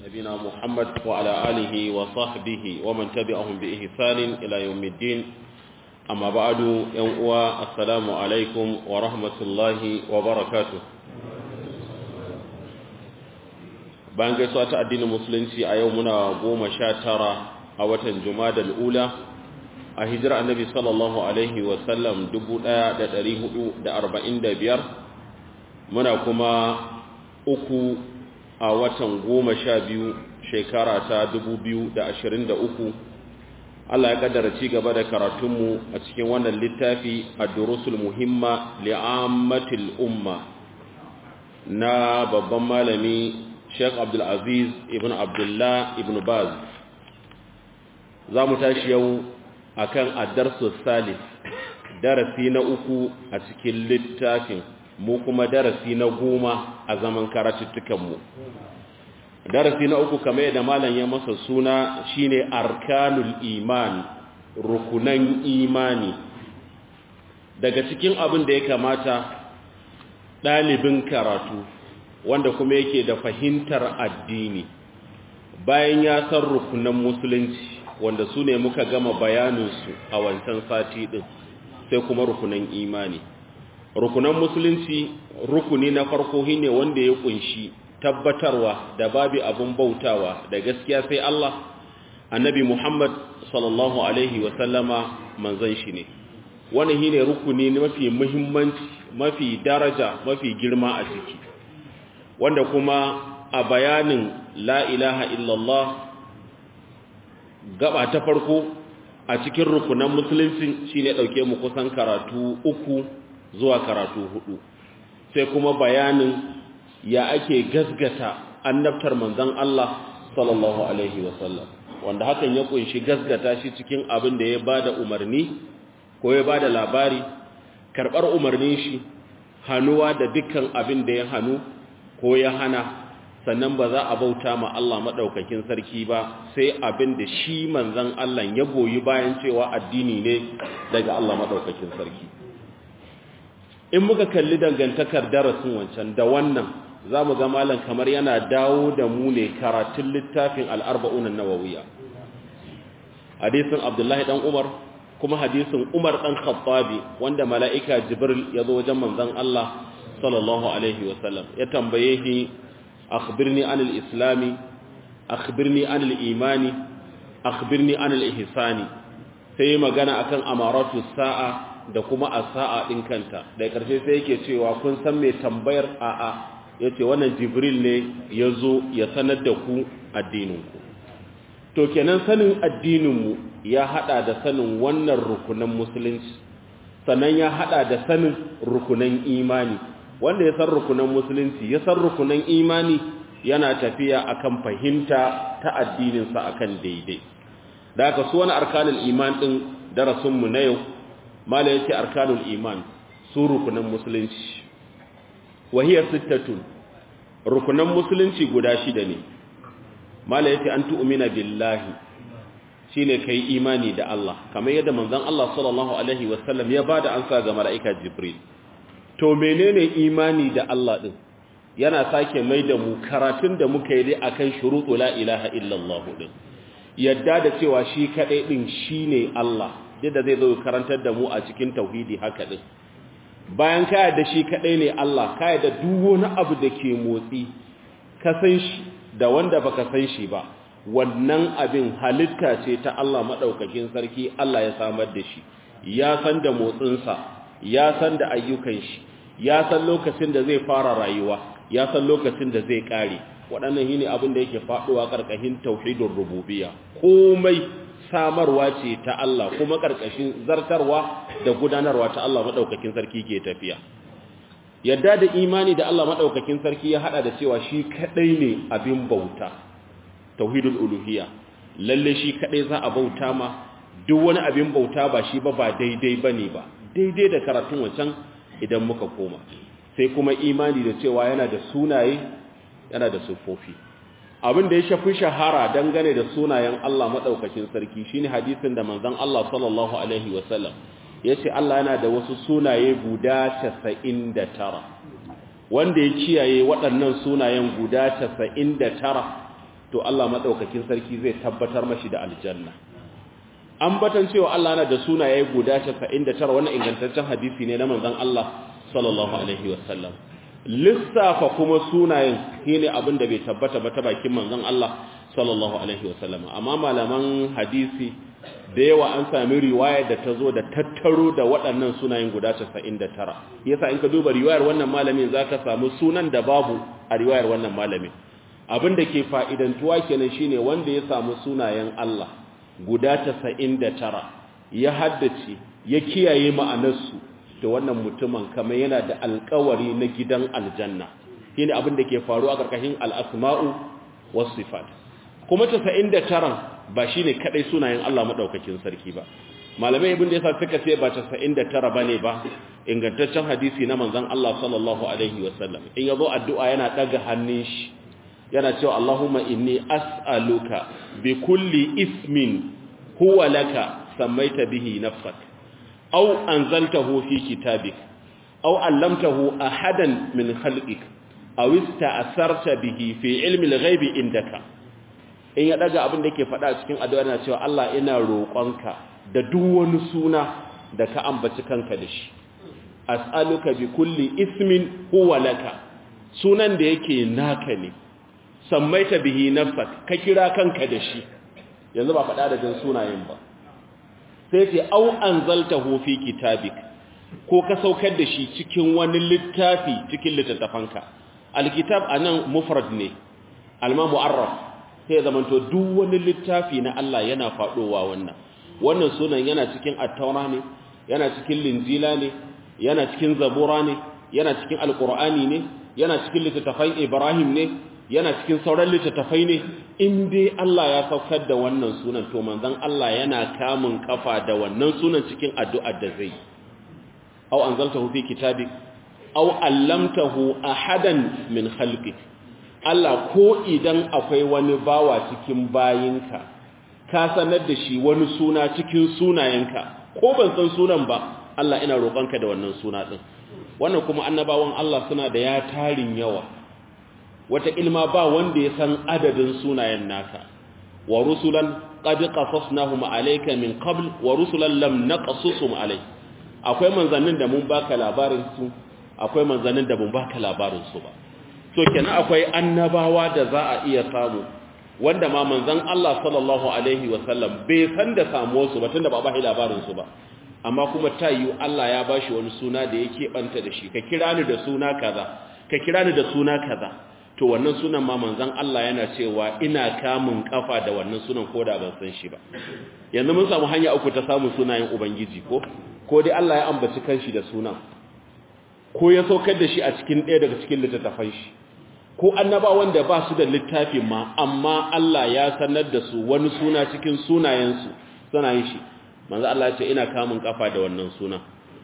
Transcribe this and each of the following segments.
نبينا محمد وعلى آله وصحبه ومن تبعهم بإحسان إلى يوم الدين أما بعد يوم السلام عليكم ورحمة الله وبركاته bayan gaisuwa ta addinin musulunci a yau muna goma sha tara a watan juma'a ula a hijira annabi sallallahu alaihi wasallam 1445 muna kuma uku a watan goma sha biyu shekara ta 2023 Allah ya kaddara ci gaba da karatunmu a cikin wannan littafi a durusul muhimma li'ammatil umma na babban malami Sheikh Abdul Aziz ibn Abdullah ibn Baz za mu tashi yau akan ad-darsu salis darasi na uku a cikin littafin mu kuma darasi na goma a zaman karatuttukan mu darasi na uku kamar yadda malam ya masa suna shine arkanul iman rukunan imani daga cikin abin da ya kamata ɗalibin karatu wanda kuma yake da fahimtar addini bayan ya san rukunan musulunci wanda su ne muka gama bayaninsu a wancan sati ɗin sai kuma rukunan imani rukunan musulunci rukuni na farko ne wanda ya kunshi tabbatarwa da babu abin bautawa da gaskiya sai Allah annabi Muhammad sallallahu alaihi wa sallama manzon shi ne wannan shine rukuni mafi muhimmanci mafi daraja mafi girma a ciki wanda kuma a bayanin la ilaha illallah gaba ta farko a cikin rukunan musulunci shine dauke mu kusan karatu uku zuwa karatu hudu sai kuma bayanin ya ake gasgata annabtar manzon Allah sallallahu alaihi wasallam wanda hakan ya kunshi gasgata shi cikin abin da ya bada umarni ko ya bada labari karbar umarnin shi hanuwa da dukkan abin da ya hanu ko ya hana sannan ba za a bauta ma Allah maɗaukakin sarki ba sai abin da shi manzan Allah ya goyi bayan cewa addini ne daga Allah maɗaukakin sarki in muka kalli dangantakar darasin wancan da wannan za mu ga malam kamar yana dawo da mu ne karatun littafin al'arba'unan nawawiya hadisin abdullahi ɗan umar kuma hadisin umar ɗan khattabi wanda mala'ika jibril ya zo wajen manzan Allah sallallahu alaihi wasallam ya tambaye shi akhbirni anil islami akhbirni anil imani akhbirni anil ihsani sai magana akan amaratu sa'a da kuma as-sa'a din kanta da karshe sai yake cewa kun san me tambayar a'a yace wannan jibril ne yazo ya sanar da ku addinin ku to kenan sanin addinin mu ya hada da sanin wannan rukunan musulunci sannan ya hada da sanin rukunan imani wanda ya san rukunan musulunci ya san rukunan imani yana tafiya akan fahimta ta addininsa akan daidai da haka su wani arkanul iman din darasinmu na yau mala yace arkanul iman su rukunan musulunci wahiyar sittatun rukunan musulunci guda shida ne mala yace an tu'mina billahi shine kai imani da Allah kamar yadda manzon Allah sallallahu alaihi wasallam ya bada ansa ga mala'ika jibril to menene imani da Allah din yana sake mai da mu karatun da muka yi akan shuruɗu la ilaha illallah din yadda da cewa shi kadai din shine Allah yadda zai zo karantar da mu a cikin tauhidi haka din bayan ka yadda shi kadai ne Allah ka yadda duk wani abu da ke motsi ka san shi da wanda baka san shi ba wannan abin halitta ce ta Allah madaukakin sarki Allah ya samar da shi ya san da motsinsa ya san da ayyukan shi ya san lokacin da zai fara rayuwa ya san lokacin da zai kare waɗannan shine abin da yake faɗuwa ƙarƙashin tauhidin rububiyya komai samarwa ce ta Allah kuma ƙarƙashin zartarwa da gudanarwa ta Allah madaukakin sarki ke tafiya yadda da imani da Allah madaukakin sarki ya hada da cewa shi kadai ne abin bauta tauhidul uluhiyya lalle shi kadai za a bauta ma duk wani abin bauta ba shi ba ba daidai bane ba daidai da karatun wancan idan muka koma sai kuma imani da cewa yana da sunaye yana da sufofi abin da ya shafi shahara dangane da sunayen Allah madaukakin sarki shine hadisin da manzon Allah sallallahu alaihi wasallam yace Allah yana da wasu sunaye guda 99 wanda ya kiyaye waɗannan sunayen guda 99 to Allah madaukakin sarki zai tabbatar mashi da aljanna ambatan cewa Allah yana da sunaye guda 99 wannan ingantaccen hadisi ne na manzon Allah sallallahu alaihi wasallam lissafa kuma sunayen shine abin da bai tabbata ba ta bakin manzon Allah sallallahu alaihi wasallam amma malaman hadisi da yawa an sami riwaya da ta zo da tattaro da waɗannan sunayen guda 99 yasa in ka duba riwayar wannan malamin zaka samu sunan da babu a riwayar wannan malamin abin da ke fa'idantuwa kenan shine wanda ya samu sunayen Allah guda 99 ya haddace ya kiyaye ma'anarsu da wannan mutumin kamar yana da alkawari na gidan aljanna shine abin da ke faru a ƙarƙashin al'asma'u was sifat kuma 99 ba shine kadai sunayen Allah madaukakin sarki ba malamai ibn da yasa suka ce ba 99 bane ba ingantaccen hadisi na manzon Allah sallallahu alaihi wasallam in yazo addu'a yana daga hannun shi yana cewa Allahumma inni as'aluka bi kulli ismin huwa laka samaita bihi nafsak aw anzaltahu fi kitabik aw allamtahu ahadan min khalqik aw ista'sarta bihi fi ilmi al-ghaibi indaka in ya daga abin da yake faɗa cikin addu'a yana cewa Allah ina roƙonka da duk wani suna da ka ambaci kanka da shi as'aluka bi kulli ismin huwa laka sunan da yake naka ne sammaita bihi nafsak ka kira kanka da shi yanzu ba faɗa da jin sunayen ba sai ce au anzaltahu fi kitabik ko ka saukar da shi cikin wani littafi cikin littattafanka alkitab anan mufrad ne alma mu'arraf sai zamanto duk wani littafi na Allah yana faɗowa wannan wannan sunan yana cikin attaura ne yana cikin linjila ne yana cikin zabura ne yana cikin alqur'ani ne yana cikin littattafan ibrahim ne yana cikin sauran littattafai ne in dai Allah ya saukar da wannan sunan to manzon Allah yana kamun kafa da wannan sunan cikin addu'ar da zai aw anzaltahu fi kitabik aw allamtahu ahadan min khalqik Allah ko idan akwai wani bawa cikin bayinka ka sanar da shi wani suna cikin sunayenka ko ban san sunan ba Allah ina roƙonka da wannan suna din wannan kuma annabawan Allah suna da ya tarin yawa wata ilma ba wanda ya san adadin sunayen naka wa rusulan qad qasasnahum alayka min qabl wa rusulan lam naqsusum alayk akwai manzannin da mun baka labarin su akwai manzannin da mun baka labarin su ba so kenan akwai annabawa da za a iya samu wanda ma manzan Allah sallallahu alaihi wasallam bai san da samuwar su ba tunda ba ba labarin su ba amma kuma tayi Allah ya bashi wani suna da yake banta da shi ka kira ni da suna kaza ka kira ni da suna kaza to wannan sunan ma manzan Allah yana cewa ina kamun kafa da wannan sunan ko da ban san shi ba yanzu mun samu hanya uku ta samun sunayen ubangiji ko ko dai Allah ya ambaci kanshi da sunan ko ya saukar da shi a cikin ɗaya daga cikin littattafan shi ko annaba wanda ba su da littafin ma amma Allah ya sanar da su wani suna cikin sunayensu suna yin shi manzo Allah ya ce ina kamun kafa da wannan sunan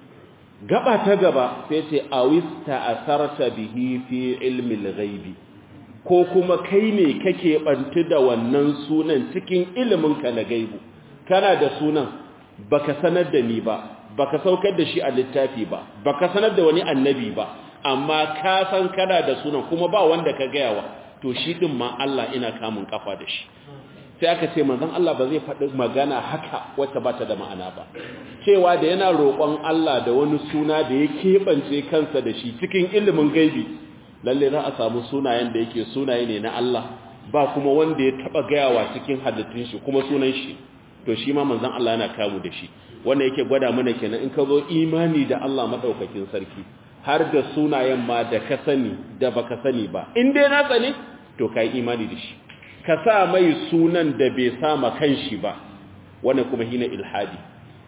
gaba ta gaba sai ce awista asarta bihi fi ilmi al-ghaibi ko kuma kai ne kake bantu da wannan sunan cikin iliminka na gaibu kana da sunan baka sanar da ni ba baka saukar da shi a littafi ba baka sanar da wani annabi ba amma ka san kana da sunan kuma ba wanda ka gayawa to shi din ma Allah ina kamun kafa da shi sai aka ce manzon Allah ba zai faɗi magana haka wacce ba ta da ma'ana ba cewa da yana roƙon Allah da wani suna da ya keɓance kansa da shi cikin ilimin gaibi lalle za a samu sunayen da yake sunaye ne na Allah ba kuma wanda ya taɓa gayawa cikin halittun shi kuma sunan shi to shi ma manzon Allah yana kamu da shi wanda yake gwada mana kenan in ka zo imani da Allah madaukakin sarki har da sunayen ma da ka sani da baka sani ba in dai na tsane to kai imani da shi ka sa mai sunan da bai sama kanshi ba wannan kuma hina ilhadi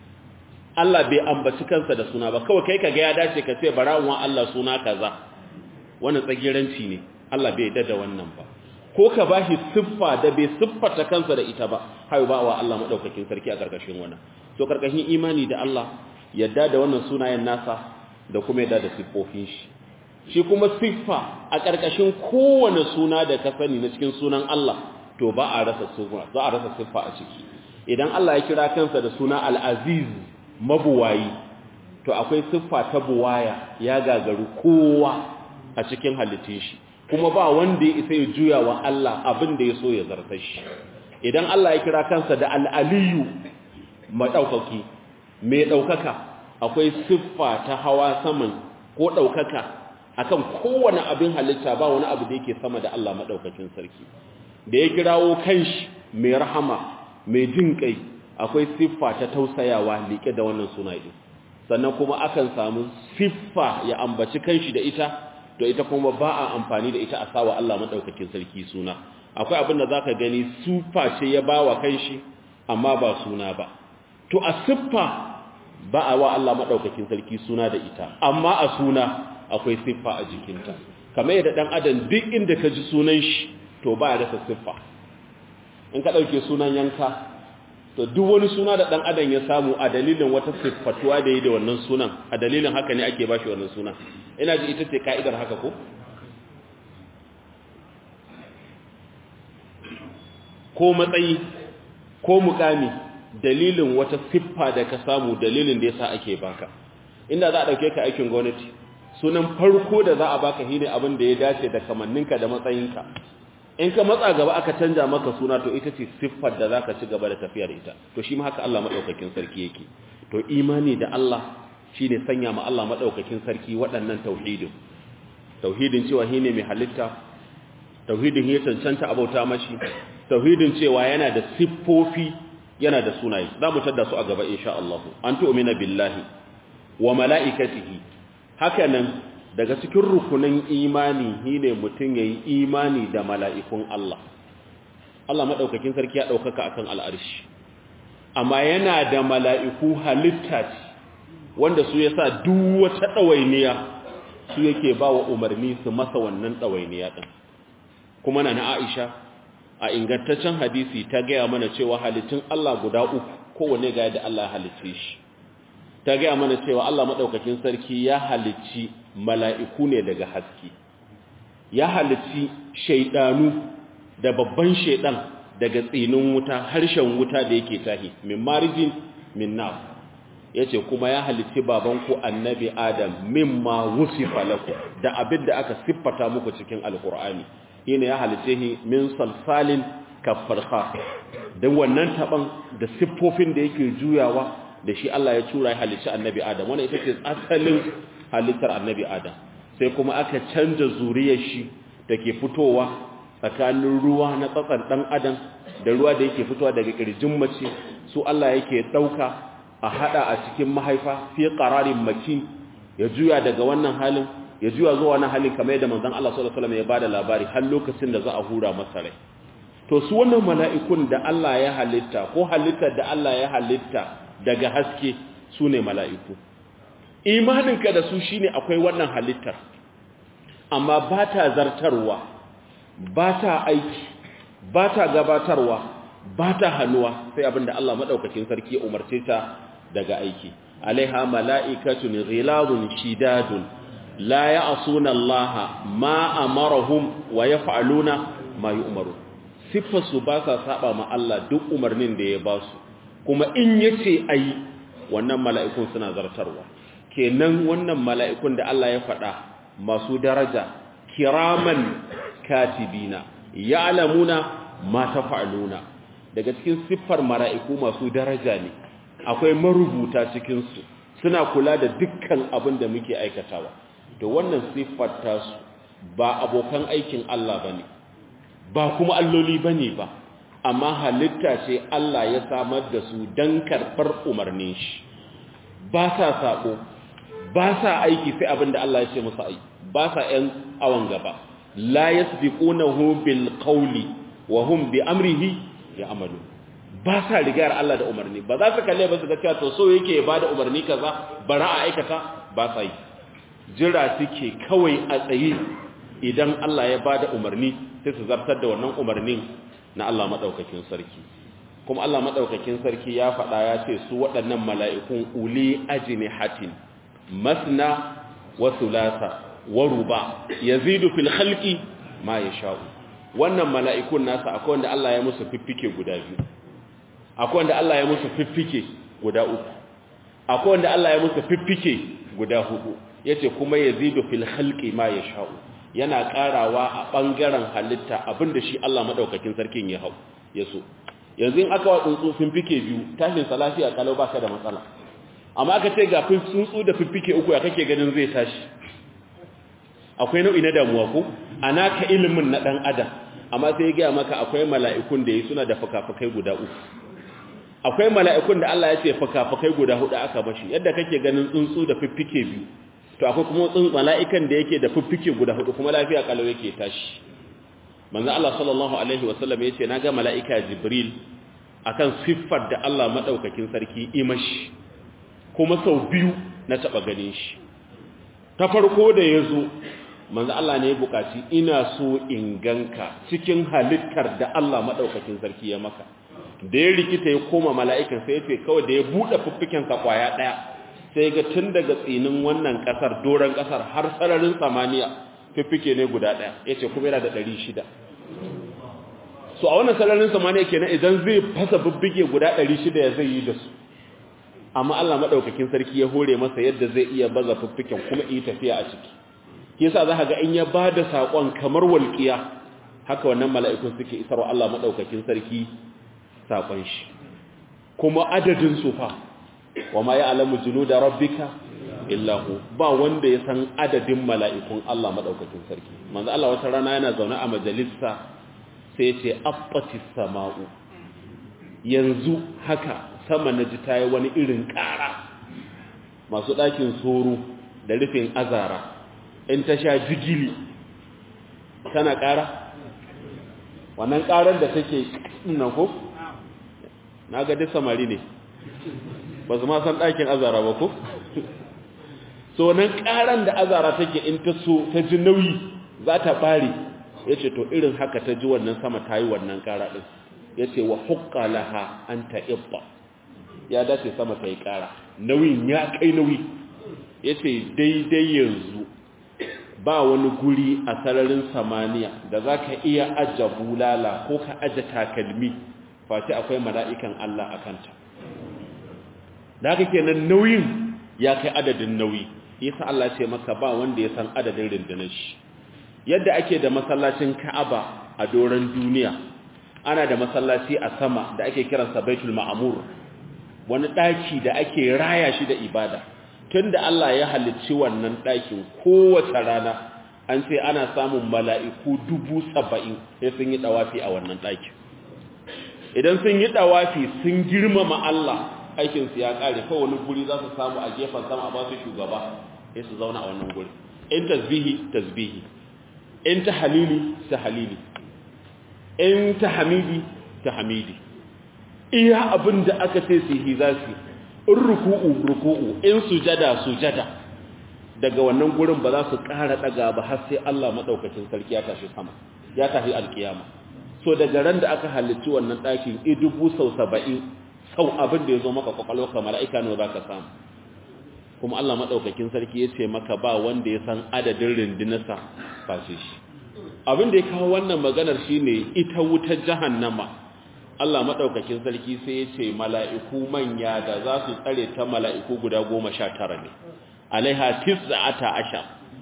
Allah bai ambaci kansa da suna ba kawai kai kaga ya dace ka ce barawun Allah suna kaza wannan tsagiranci ne Allah bai yarda da wannan ba ko ka bashi siffa da bai siffata kansa da ita ba hayo ba wa Allah madaukakin sarki a karkashin wannan to karkashin imani da Allah yadda da wannan sunayen nasa da kuma yadda da siffofin shi shi kuma siffa a karkashin kowane suna da ka sani na cikin sunan Allah to ba a rasa suna za a rasa siffa a ciki idan Allah ya kira kansa da suna al-aziz mabuwayi to akwai siffa ta buwaya ya gagaru kowa a cikin halittun shi kuma ba wanda ya isa ya juya wa Allah abin da ya so ya zartar shi idan Allah ya kira kansa da al'aliyu maɗaukaki mai ɗaukaka akwai siffa ta hawa saman ko ɗaukaka akan kowane abin halitta ba wani abu da yake sama da Allah maɗaukakin sarki da ya kirawo kanshi mai rahama mai jin kai akwai siffa ta tausayawa liƙe da wannan suna ɗin sannan kuma akan samu siffa ya ambaci kanshi da ita to ita kuma ba a amfani da ita a sawa Allah maɗaukakin sarki suna akwai abin da za ka gani siffa ce ya ba wa kanshi amma ba suna ba to a siffa ba a wa Allah maɗaukakin sarki suna da ita amma a suna akwai siffa a jikinta kamar yadda ɗan adam duk inda ka ji sunan shi to ba ya rasa siffa in ka ɗauke sunan yanka to duk wani suna da ɗan adam ya samu a dalilin wata siffatuwa da yi da wannan sunan a dalilin haka ne ake ba shi wannan sunan ina ji ita ce ka'idar haka ko ko matsayi ko mukami dalilin wata siffa da ka samu dalilin da yasa ake baka inda za a dauke ka aikin gwamnati sunan farko da za a baka shine abin da ya dace da kamanninka da matsayinka in ka matsa gaba aka canja maka suna to ita ce siffar da zaka ci gaba da tafiyar ita to shi ma haka Allah madaukakin sarki yake to imani da Allah shine sanya ma Allah madaukakin sarki waɗannan tauhidin tauhidin cewa shine mai halitta tauhidin ya cancanta abauta mashi tauhidin cewa yana da siffofi yana da sunaye za mu tada su a gaba insha Allah an tu'mina billahi wa mala'ikatihi hakanan daga cikin rukunin imani shine mutum yayi imani da mala'ikun Allah Allah madaukakin sarki ya daukaka akan al'arshi amma yana da mala'iku halitta ce wanda su yasa duk wata dawainiya su yake bawa umarni su masa wannan dawainiya din kuma na Aisha a ingantaccen hadisi ta gaya mana cewa halittun Allah guda uku kowane ga yadda Allah halicce shi ta gaya mana cewa Allah maɗaukakin sarki ya halicci mala'iku ne daga haske ya halicci shaidanu da babban shaidan daga tsinin wuta harshen wuta da yake tahi min marijin min naf yace kuma ya halicci babanku annabi adam mimma wusifa lakum da abin da aka siffata muku cikin alkur'ani shine ya halice shi min salsalin kafarha dan wannan taban da siffofin da yake juyawa da shi Allah ya tura ya halice annabi Adam wannan ita ce asalin halittar annabi Adam sai kuma aka canza zuriyar shi dake fitowa tsakanin ruwa na tsatsan dan adam da ruwa da yake fitowa daga kirjin mace su Allah yake dauka a hada a cikin mahaifa fi qararin makin ya juya daga wannan halin ya juya zuwa wani halin kamar yadda manzon Allah sallallahu alaihi wasallam ya bada labari har lokacin da za a hura masa rai to su wannan mala'ikun da Allah ya halitta ko halittar da Allah ya halitta daga haske su ne mala'iku imaninka da su shine akwai wannan halittar amma ba ta zartarwa ba ta aiki ba ta gabatarwa ba ta hannuwa sai abinda Allah maɗaukakin sarki ya umarce ta daga aiki alaiha mala'ikatun ghiladun shidadun la ya'suna Allah ma amarahum wa yaf'aluna ma yu'maru siffarsu ba sa saba ma Allah duk umarnin da ya ba su kuma in yace ayi wannan mala'ikun suna zartarwa kenan wannan mala'ikun da Allah ya faɗa masu daraja kiraman katibina ya'lamuna ma taf'aluna daga cikin siffar mala'iku masu daraja ne akwai marubuta cikin su suna kula da dukkan abin da muke aikatawa to wannan siffar tasu ba abokan aikin Allah bane ba kuma alloli bane ba amma halitta ce Allah ya samar da su dan karbar umarnin shi ba sa sako ba sa aiki sai abinda Allah ya ce musu aiki ba sa ƴan awan gaba la yasbiqunahu bil qawli wa hum bi amrihi ya'malu ba sa rigar Allah da umarni ba za su kalle ba su ga cewa to so yake ba da umarni kaza bara a aikata ba sa yi jira suke kawai a tsaye idan Allah ya bada umarni sai su zartar da wannan umarnin na Allah madaukakin sarki kuma Allah madaukakin sarki ya faɗa ya ce su waɗannan mala'ikun uli ajnihatin masna wa thulatha wa ruba yazidu fil khalqi ma yasha'u wannan mala'ikun nasa akwai wanda Allah ya musu fiffike guda biyu akwai wanda Allah ya musu fiffike guda uku akwai wanda Allah ya musu fiffike guda hudu yace kuma yazidu fil khalqi ma yasha'u yana karawa a bangaren halitta abinda shi Allah madaukakin sarkin ya hau ya so yanzu in aka wa tsuntsu fifike biyu tashin sa lafiya kalau baka da matsala amma aka ce ga tsuntsu da fifike uku ya kake ganin zai tashi akwai nau'i na damuwa ko ana ka ilimin na dan adam amma sai ya gaya maka akwai mala'ikun da yi suna da fuka-fukai guda uku akwai mala'ikun da Allah ya ce fuka-fukai guda hudu aka bashi yadda kake ganin tsuntsu da fiffike biyu to akwai kuma tsuntsu mala'ikan da yake da fiffike guda hudu kuma lafiya kalau yake tashi manzo Allah sallallahu alaihi wasallam yace naga mala'ika Jibril akan siffar da Allah madaukakin sarki imashi kuma sau biyu na taba ganin shi ta farko da yazo manzo Allah ne ya bukaci ina so in ganka cikin halittar da Allah madaukakin sarki ya maka da ya rikita ya koma mala'ikan sai ya ce kawai da ya buɗe fuffiken sa kwaya ɗaya sai ga tun daga tsinin wannan ƙasar doron ƙasar har sararin samaniya fiffike ne guda ɗaya ya ce kuma yana da ɗari shida so a wannan sararin samaniya kenan idan zai fasa fiffike guda ɗari shida ya zai yi da su amma Allah maɗaukakin sarki ya hore masa yadda zai iya baza fiffiken kuma yi tafiya a ciki yasa za ka ga in ya ba da saƙon kamar walƙiya haka wannan mala'ikun suke isarwa Allah maɗaukakin sarki saƙon shi kuma adadin sufa wa ma ya alamu junu da rabbika illahu ba wanda ya san adadin mala'ikun Allah maɗaukakin sarki manzo Allah wata rana yana zaune a majalisa sai ce affatis sama'u yanzu haka sama na ji ta yi wani irin ƙara masu ɗakin soro da rufin azara in ta sha jigili tana ƙara wannan ƙarar da take nan ko na ga duk samari ne ba su ma san ɗakin azara ba ko so nan ƙaran da azara take in ta so ta ji nauyi za ta ɓare ya ce to irin haka ta ji wannan sama ta yi wannan ƙara ɗin ya ce wa hukka laha an ta ibba ya dace sama ta yi ƙara nauyin ya kai nauyi ya ce daidai yanzu ba wani guri a sararin samaniya da za ka iya aje bulala ko ka aje takalmi face akwai mala'ikan Allah a kanta da haka kenan nauyin ya kai adadin nauyi yasa Allah ce maka ba wanda ya san adadin rundunar shi yadda ake da masallacin Ka'aba a doron duniya ana da masallaci a sama da ake kiransa Baitul Ma'mur wani daki da ake raya shi da ibada tunda Allah ya halicci wannan dakin kowace rana an ce ana samun mala'iku dubu saba'in sai sun yi dawafi a wannan dakin idan sun yi dawafi sun girmama Allah aikinsu ya kare kawai wani guri za su samu a gefen sama a ba su shugaba sai su zauna a wannan guri in tasbihi tasbihi in ta halili ta halili in ta hamidi ta hamidi iya abin da aka ce su yi za su in ruku'u ruku'u in sujada sujada daga wannan gurin ba za su ƙara ɗaga ba har sai Allah maɗaukacin sarki ya tashi sama ya tafi alkiyama so daga ran da aka halicci wannan ɗakin i dubu sau saba'in sau abin da ya zo maka kwakwalwa ka mala'ika ne za ka samu kuma Allah maɗaukakin sarki ya ce maka ba wanda ya san adadin rindinarsa face shi abin da ya kawo wannan maganar shi ne ita wutar jahannama Allah maɗaukakin sarki sai ya ce mala'iku manya da za su tsare ta mala'iku guda goma sha tara ne alaiha tis'ata ashar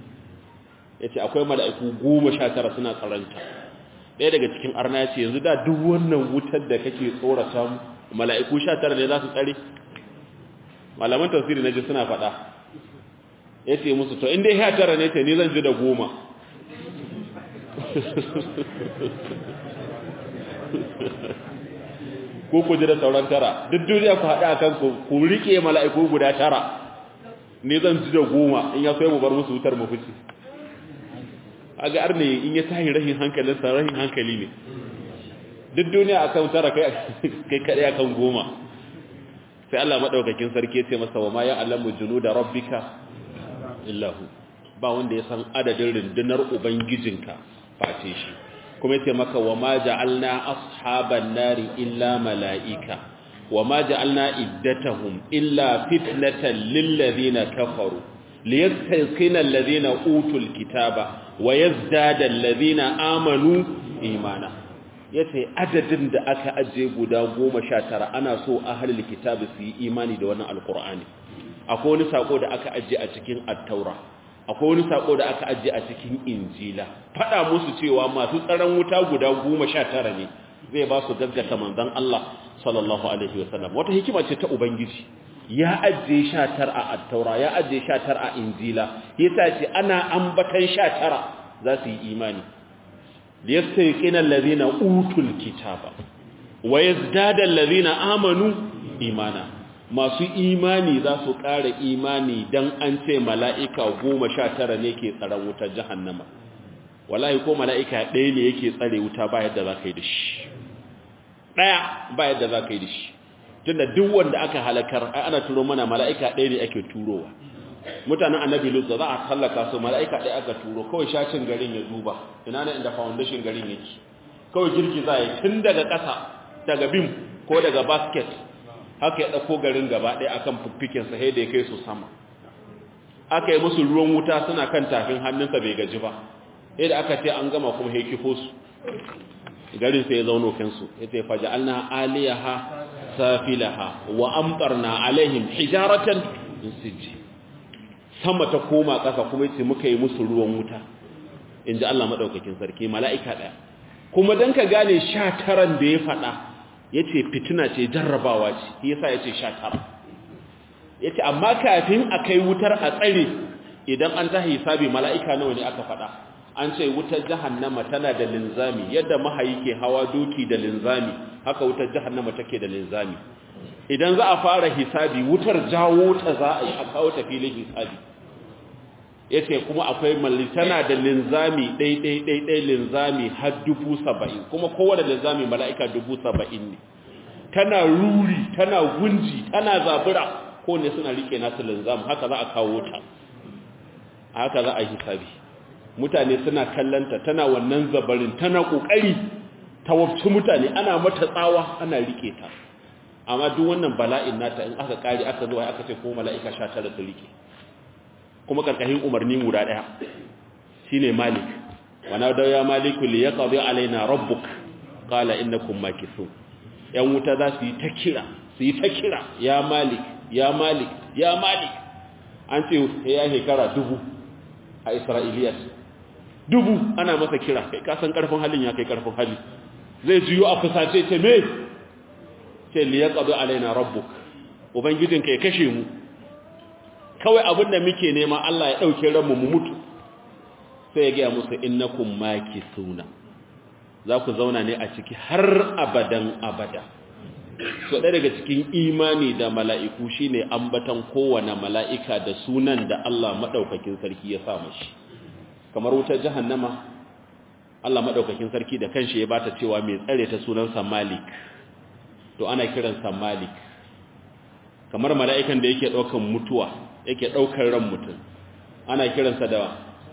ya ce akwai mala'iku goma sha tara suna tsaranta ɗaya daga cikin arna ya ce yanzu da duk wannan wutar da kake tsorata mu mala'iku sha tara ne za su tsare malaman tafsiri na ji suna faɗa ya ce musu to inda ya tara ne ta ni zan ji da goma ko ku ji da sauran tara duk duniya ku haɗa kan ku riƙe mala'iku guda tara ne zan ji da goma in ya so mu bar musu wutar mu fice a ga arne in ya tahi rahin hankalinsa rahin hankali ne duk duniya akan tara kai kai kadai akan goma sai Allah madaukakin sarki ya ce masa wa ma ya alamu junuda rabbika illahu ba wanda ya san adadin rundunar ubangijinka face shi kuma yace maka wa ma ja'alna ashaban nari illa malaika wa ma ja'alna iddatahum illa fitnatan lil ladina kafaru liyastayqina alladhina utul kitaba wa yazdada alladhina amanu imana yace adadin da aka aje guda 19 ana so ahlul kitabi su yi imani da wannan alqur'ani akwai wani sako da aka aje a cikin at-taura akwai wani sako da aka ajiye a cikin injila fada musu cewa masu tsaron wuta guda goma sha tara ne zai ba su gaggata manzon Allah sallallahu alaihi wasallam wata hikima ce ta ubangiji ya ajiye sha tara a attaura ya ajiye sha tara a injila yasa ce ana ambatan sha tara za su yi imani liyastayqina allazina utul kitaba wa yazdada allazina amanu imana masu imani za su ƙara imani dan an ce mala'ika goma sha tara ne ke tsaron wutar jahannama wallahi ko mala'ika ɗaya ne yake tsare wuta ba yadda za ka yi da shi ɗaya ba yadda za ka yi da shi tunda duk wanda aka halakar ana turo mana mala'ika ɗaya ne ake turowa mutanen annabi lut za a hallaka su mala'ika ɗaya aka turo kawai shacin garin ya duba ina ne inda foundation garin yake kawai girki za yi tun daga ƙasa daga bim ko daga basket haka ya ɗauko garin gaba ɗaya akan fiffikensa sai da ya kai su sama aka yi musu ruwan wuta suna kan tafin hannunsa bai gaji ba sai da aka ce an gama kuma haikifo su garin sai ya zauno kansu ya ce faja'alna aliyaha safilaha wa amtarna alaihim hijaratan min sijji sama ta koma ƙasa kuma yace muka yi musu ruwan wuta inji Allah madaukakin sarki mala'ika daya kuma dan ka gane 19 da ya fada yace fitina ce jarrabawa ce shi yasa yace 19 yace amma kafin akai wutar a tsare idan an ta hisabi mala'ika nawa ne aka fada an ce wutar jahannama tana da linzami yadda mahayi ke hawa doki da linzami haka wutar jahannama take da linzami idan za a fara hisabi wutar jawo ta za a yi a kawo ta filin hisabi yace kuma akwai malli tana da linzami ɗai ɗai ɗai linzami har dubu saba'in kuma kowane linzami mala'ika dubu saba'in ne tana ruri tana gunji tana zabura ko ne suna rike nasu linzami haka za a kawo ta haka za a yi hisabi mutane suna kallanta tana wannan zabarin tana kokari ta wafci mutane ana mata tsawa ana rike ta amma duk wannan bala'in nata in aka kare aka zo aka ce ko mala'ika 19 su rike kuma karkashin umarni guda daya shine malik wana da ya maliku li yaqdi alaina rabbuk qala innakum makithun yan wuta za su yi ta kira su yi ta kira ya malik ya malik ya malik an ce ya shekara dubu a isra'iliyat dubu ana masa kira kai kasan karfin halin ya kai karfin hali zai jiyo a fusace ce me ce li yaqdi alaina rabbuk ubangijinka ya kashe mu kawai abin da muke nema Allah ya dauke ranmu mu mutu sai ya ga musu innakum makisuna za ku zauna ne a ciki har abadan abada so ɗaya daga cikin imani da mala'iku shine ambatan kowane mala'ika da sunan da Allah maɗaukakin sarki ya sa mashi kamar wutar jahannama Allah maɗaukakin sarki da kanshi ya bata cewa mai tsare ta sunansa Malik to ana kiransa Malik kamar mala'ikan da yake ɗaukan mutuwa yake ɗaukar ran mutum ana kiransa da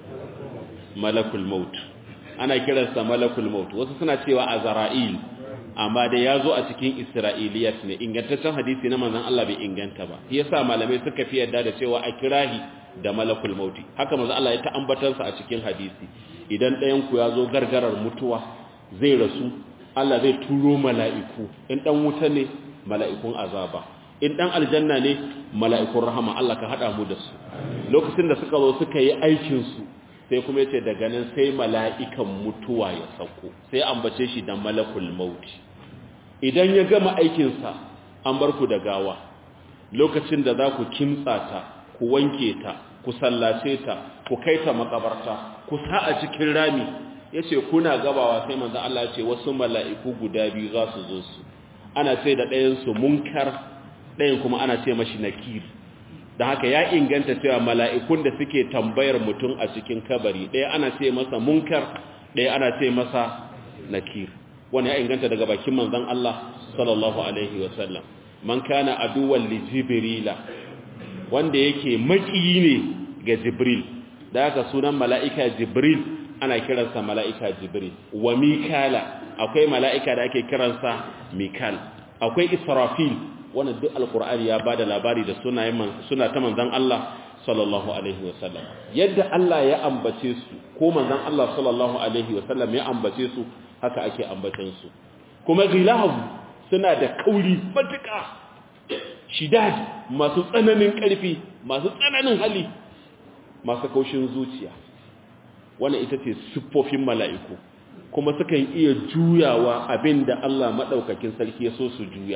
malakul maut ana kiransa malakul maut wasu suna cewa azra'il amma da ya zo a cikin isra'iliyat ne ingantaccen hadisi na manzon Allah bai inganta ba shi yasa malamai suka fi yarda da cewa a kirahi da malakul mauti haka manzon Allah ya ta ambatansa a cikin hadisi idan ɗayan ku ya zo gargarar mutuwa zai rasu Allah zai turo mala'iku in dan wuta ne mala'ikun azaba in dan aljanna ne mala'ikun rahama Allah ka hada mu da su lokacin da suka zo suka yi aikin su sai kuma yace daga nan sai mala'ikan mutuwa ya sauko sai ambace shi da malakul mauti idan ya gama aikin sa an bar ku da gawa lokacin da za ku kimtsa ta ku wanke ta ku sallace ta ku kai ta makabarta ku sa a cikin rami yace kuna gabawa sai manzo Allah ya ce wasu mala'iku guda biyu za su zo su ana ce da ɗayan su munkar ɗayan kuma ana ce mashi nakir da haka ya inganta cewa mala'ikun da suke tambayar mutum a cikin kabari ɗaya ana ce masa munkar ɗaya ana ce masa nakir wani ya inganta daga bakin manzon Allah sallallahu alaihi wasallam man kana aduwan li jibrila wanda yake maƙiyi ne ga jibril da haka sunan mala'ika jibril ana kiransa mala'ika jibril wa mikala akwai mala'ika da ake kiransa mikal akwai israfil wannan duk alkur'ani ya bada labari da sunayen suna ta manzon Allah sallallahu alaihi wasallam yadda Allah ya ambace su ko manzon Allah sallallahu alaihi wasallam ya ambace su haka ake ambacin su kuma gilahu suna da kauri matuƙa shidad masu tsananin ƙarfi masu tsananin hali masu kaushin zuciya wannan ita ce siffofin mala'iku kuma sukan iya juyawa abinda Allah maɗaukakin sarki ya so su juya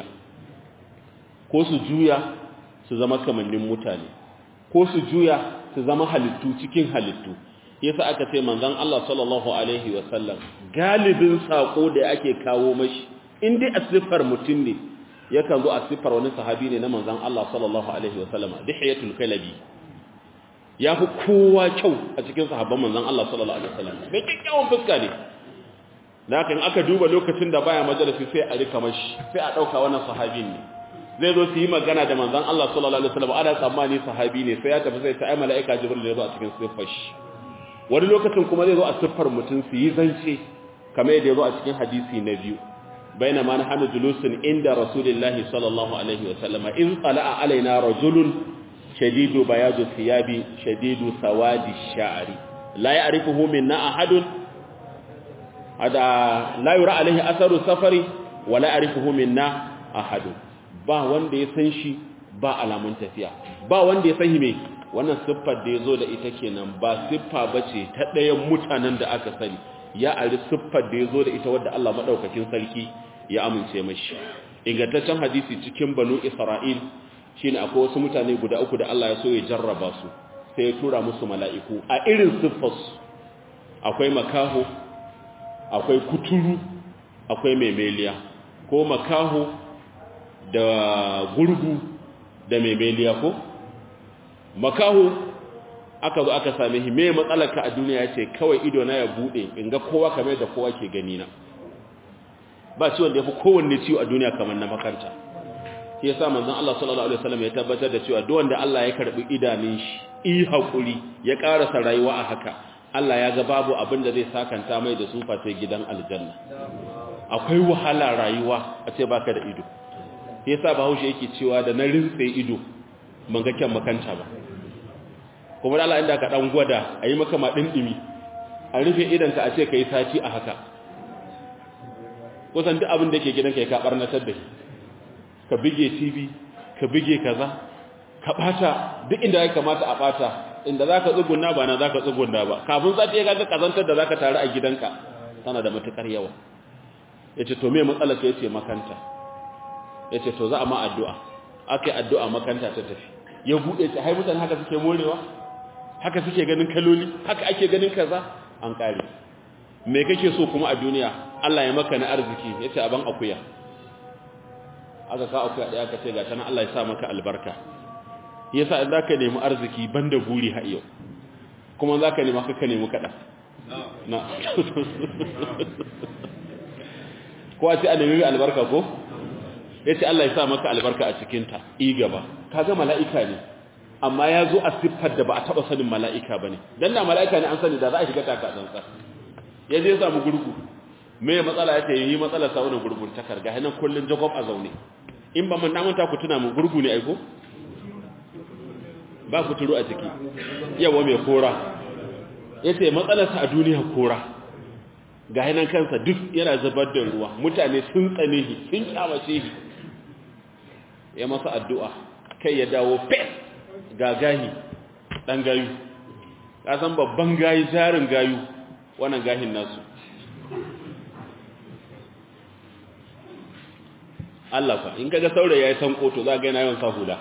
ko su juya su zama kamannin mutane ko su juya su zama halittu cikin halittu yasa aka ce manzon Allah sallallahu alaihi wasallam galibin sako da ake kawo mashi in dai a siffar mutum ne yakan zo a siffar wani sahabi ne na manzon Allah sallallahu alaihi wasallam dihiyatul kalabi ya fi kowa kyau a cikin sahabban manzon Allah sallallahu alaihi wasallam bai kyakkyawan fuska ne da haka in aka duba lokacin da baya majalisi sai a rika mashi sai a dauka wannan sahabin ne zai zo su yi magana da manzon Allah sallallahu alaihi wasallam ana tsammani sahabi ne sai ya tafi sai ta ai mala'ika jibril da ya zo a cikin siffar shi wani lokacin kuma zai zo a siffar mutum su yi zance kamar yadda ya zo a cikin hadisi na biyu baina ma nahnu julusun inda rasulillahi sallallahu alaihi wasallam in qala'a alaina rajulun shadidu bayadu thiyabi shadidu sawadi sha'ri la ya'rifuhu minna ahadun hada la yura alaihi atharu safari wa la ya'rifuhu minna ahadun ba wanda ya san shi ba alamun tafiya ba wanda ya san shi me wannan siffar da ya zo da ita kenan ba siffa ba ce ta ɗayan mutanen da aka sani ya ari siffar da ya zo da ita wadda Allah maɗaukakin sarki ya amince mashi ingantaccen hadisi cikin banu isra'il shi ne akwai wasu mutane guda uku da Allah ya so ya jarraba su sai ya tura musu mala'iku a irin siffarsu akwai makaho akwai kuturu akwai memeliya ko makaho da gurgu da memeliya ko makaho aka zo aka same shi me matsalarka a duniya yace kawai ido na ya bude in ga kowa kamar da kowa ke gani na ba ciwon da yafi kowanne ciwo a duniya kamar na makanta shi yasa manzon Allah sallallahu alaihi wasallam ya tabbatar da cewa duk wanda Allah ya karbi idanun shi i hakuri ya karasa rayuwa a haka Allah ya ga babu abin da zai sakanta mai da su sai gidan aljanna akwai wahala rayuwa a ce baka da ido yasa bahaushe yake cewa da na rintse ido ban ga kyan makanta ba kuma Allah inda ka dan gwada ayi maka ma dindimi a rufe idan ka a ce kai sati a haka kusan duk abin da yake gidanka ya ka barnatar da shi ka bige TV ka bige kaza ka bata duk inda ya kamata a bata inda zaka tsugunna ba na zaka tsugunna ba kafin sati ya ga kazantar da zaka tare a gidanka tana da matukar yawa yace to me matsalar ka yace makanta yace to za a ma addu'a akai addu'a makanta ta tafi ya bude ta hai mutane haka suke morewa haka suke ganin kaloli haka ake ganin kaza an kare me kake so kuma a duniya Allah ya maka na arziki yace aban akuya aka ka akuya da aka ce ga tana Allah ya sa maka albarka yasa in zaka nemi arziki banda guri ha yau kuma zaka nemi ka ka nemi kada na ko a ce a nemi albarka ko yace Allah ya sa maka albarka a cikin ta i gaba kaga mala'ika ne amma ya zo a siffar da ba a taba sanin mala'ika bane dan na mala'ika ne an sani da za a shiga taka tsantsa ya je samu gurgu me matsala yace yi matsala sa wannan gurgun takar ga hanan kullun jacob a zaune in ba mun namanta ku tuna mun gurgu ne aiko ba ku turu a ciki yawa mai kora yace matsalar sa a duniya kora ga hanan kansa duk yana zubar da ruwa mutane sun tsane shi sun kyamace shi ya masa addu'a kai ya dawo fes ga gahi dan gayu ka san babban gayi jarin gayu wannan gahin nasu Allah fa in kaga saurayi yayi san koto za ga yana yawan sa hula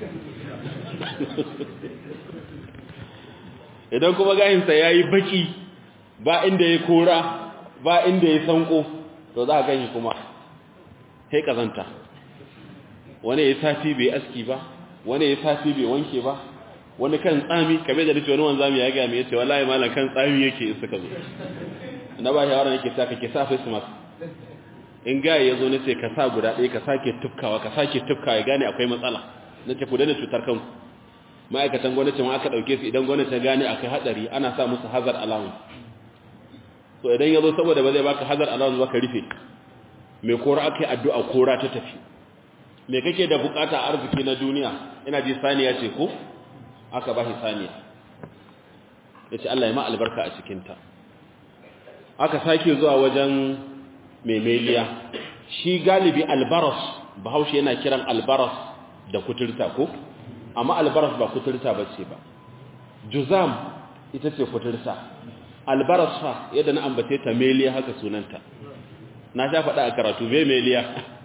idan kuma gahin sa yayi baki ba inda yayi kora ba inda yayi sanko to za ka gani kuma sai kazanta wani yayi sati bai aski ba wani yayi sati bai wanke ba wani kan tsami kabe da dace wani wanzami ya ga me yace wallahi malam kan tsami yake in suka zo na ba shawara nake sa kake sa face mask in ga yazo ne sai ka sa guda ɗaya ka sake tufkawa ka sake tufkawa ya gane akwai matsala nace ku dana cutar kanku ma'aikatan gwamnati ma aka dauke su idan gwamnati ta gane akai hadari ana sa musu hazard allowance so idan yazo saboda ba zai baka hazard allowance ba ka rufe me kora akai addu'a kora ta tafi me kake da bukata arziki na duniya ina ji saniya ce ko aka ba shi saniya ya ce Allah ya ma albarka a cikinta aka sake zuwa wajen memeliya shi galibi albaras bahaushe yana kiran albaras da kuturta ko amma albaras ba kuturta ba ce ba juzam ita ce kuturta albaras fa yadda na ambace ta meliya haka sunanta na sha faɗa a karatu bai meliya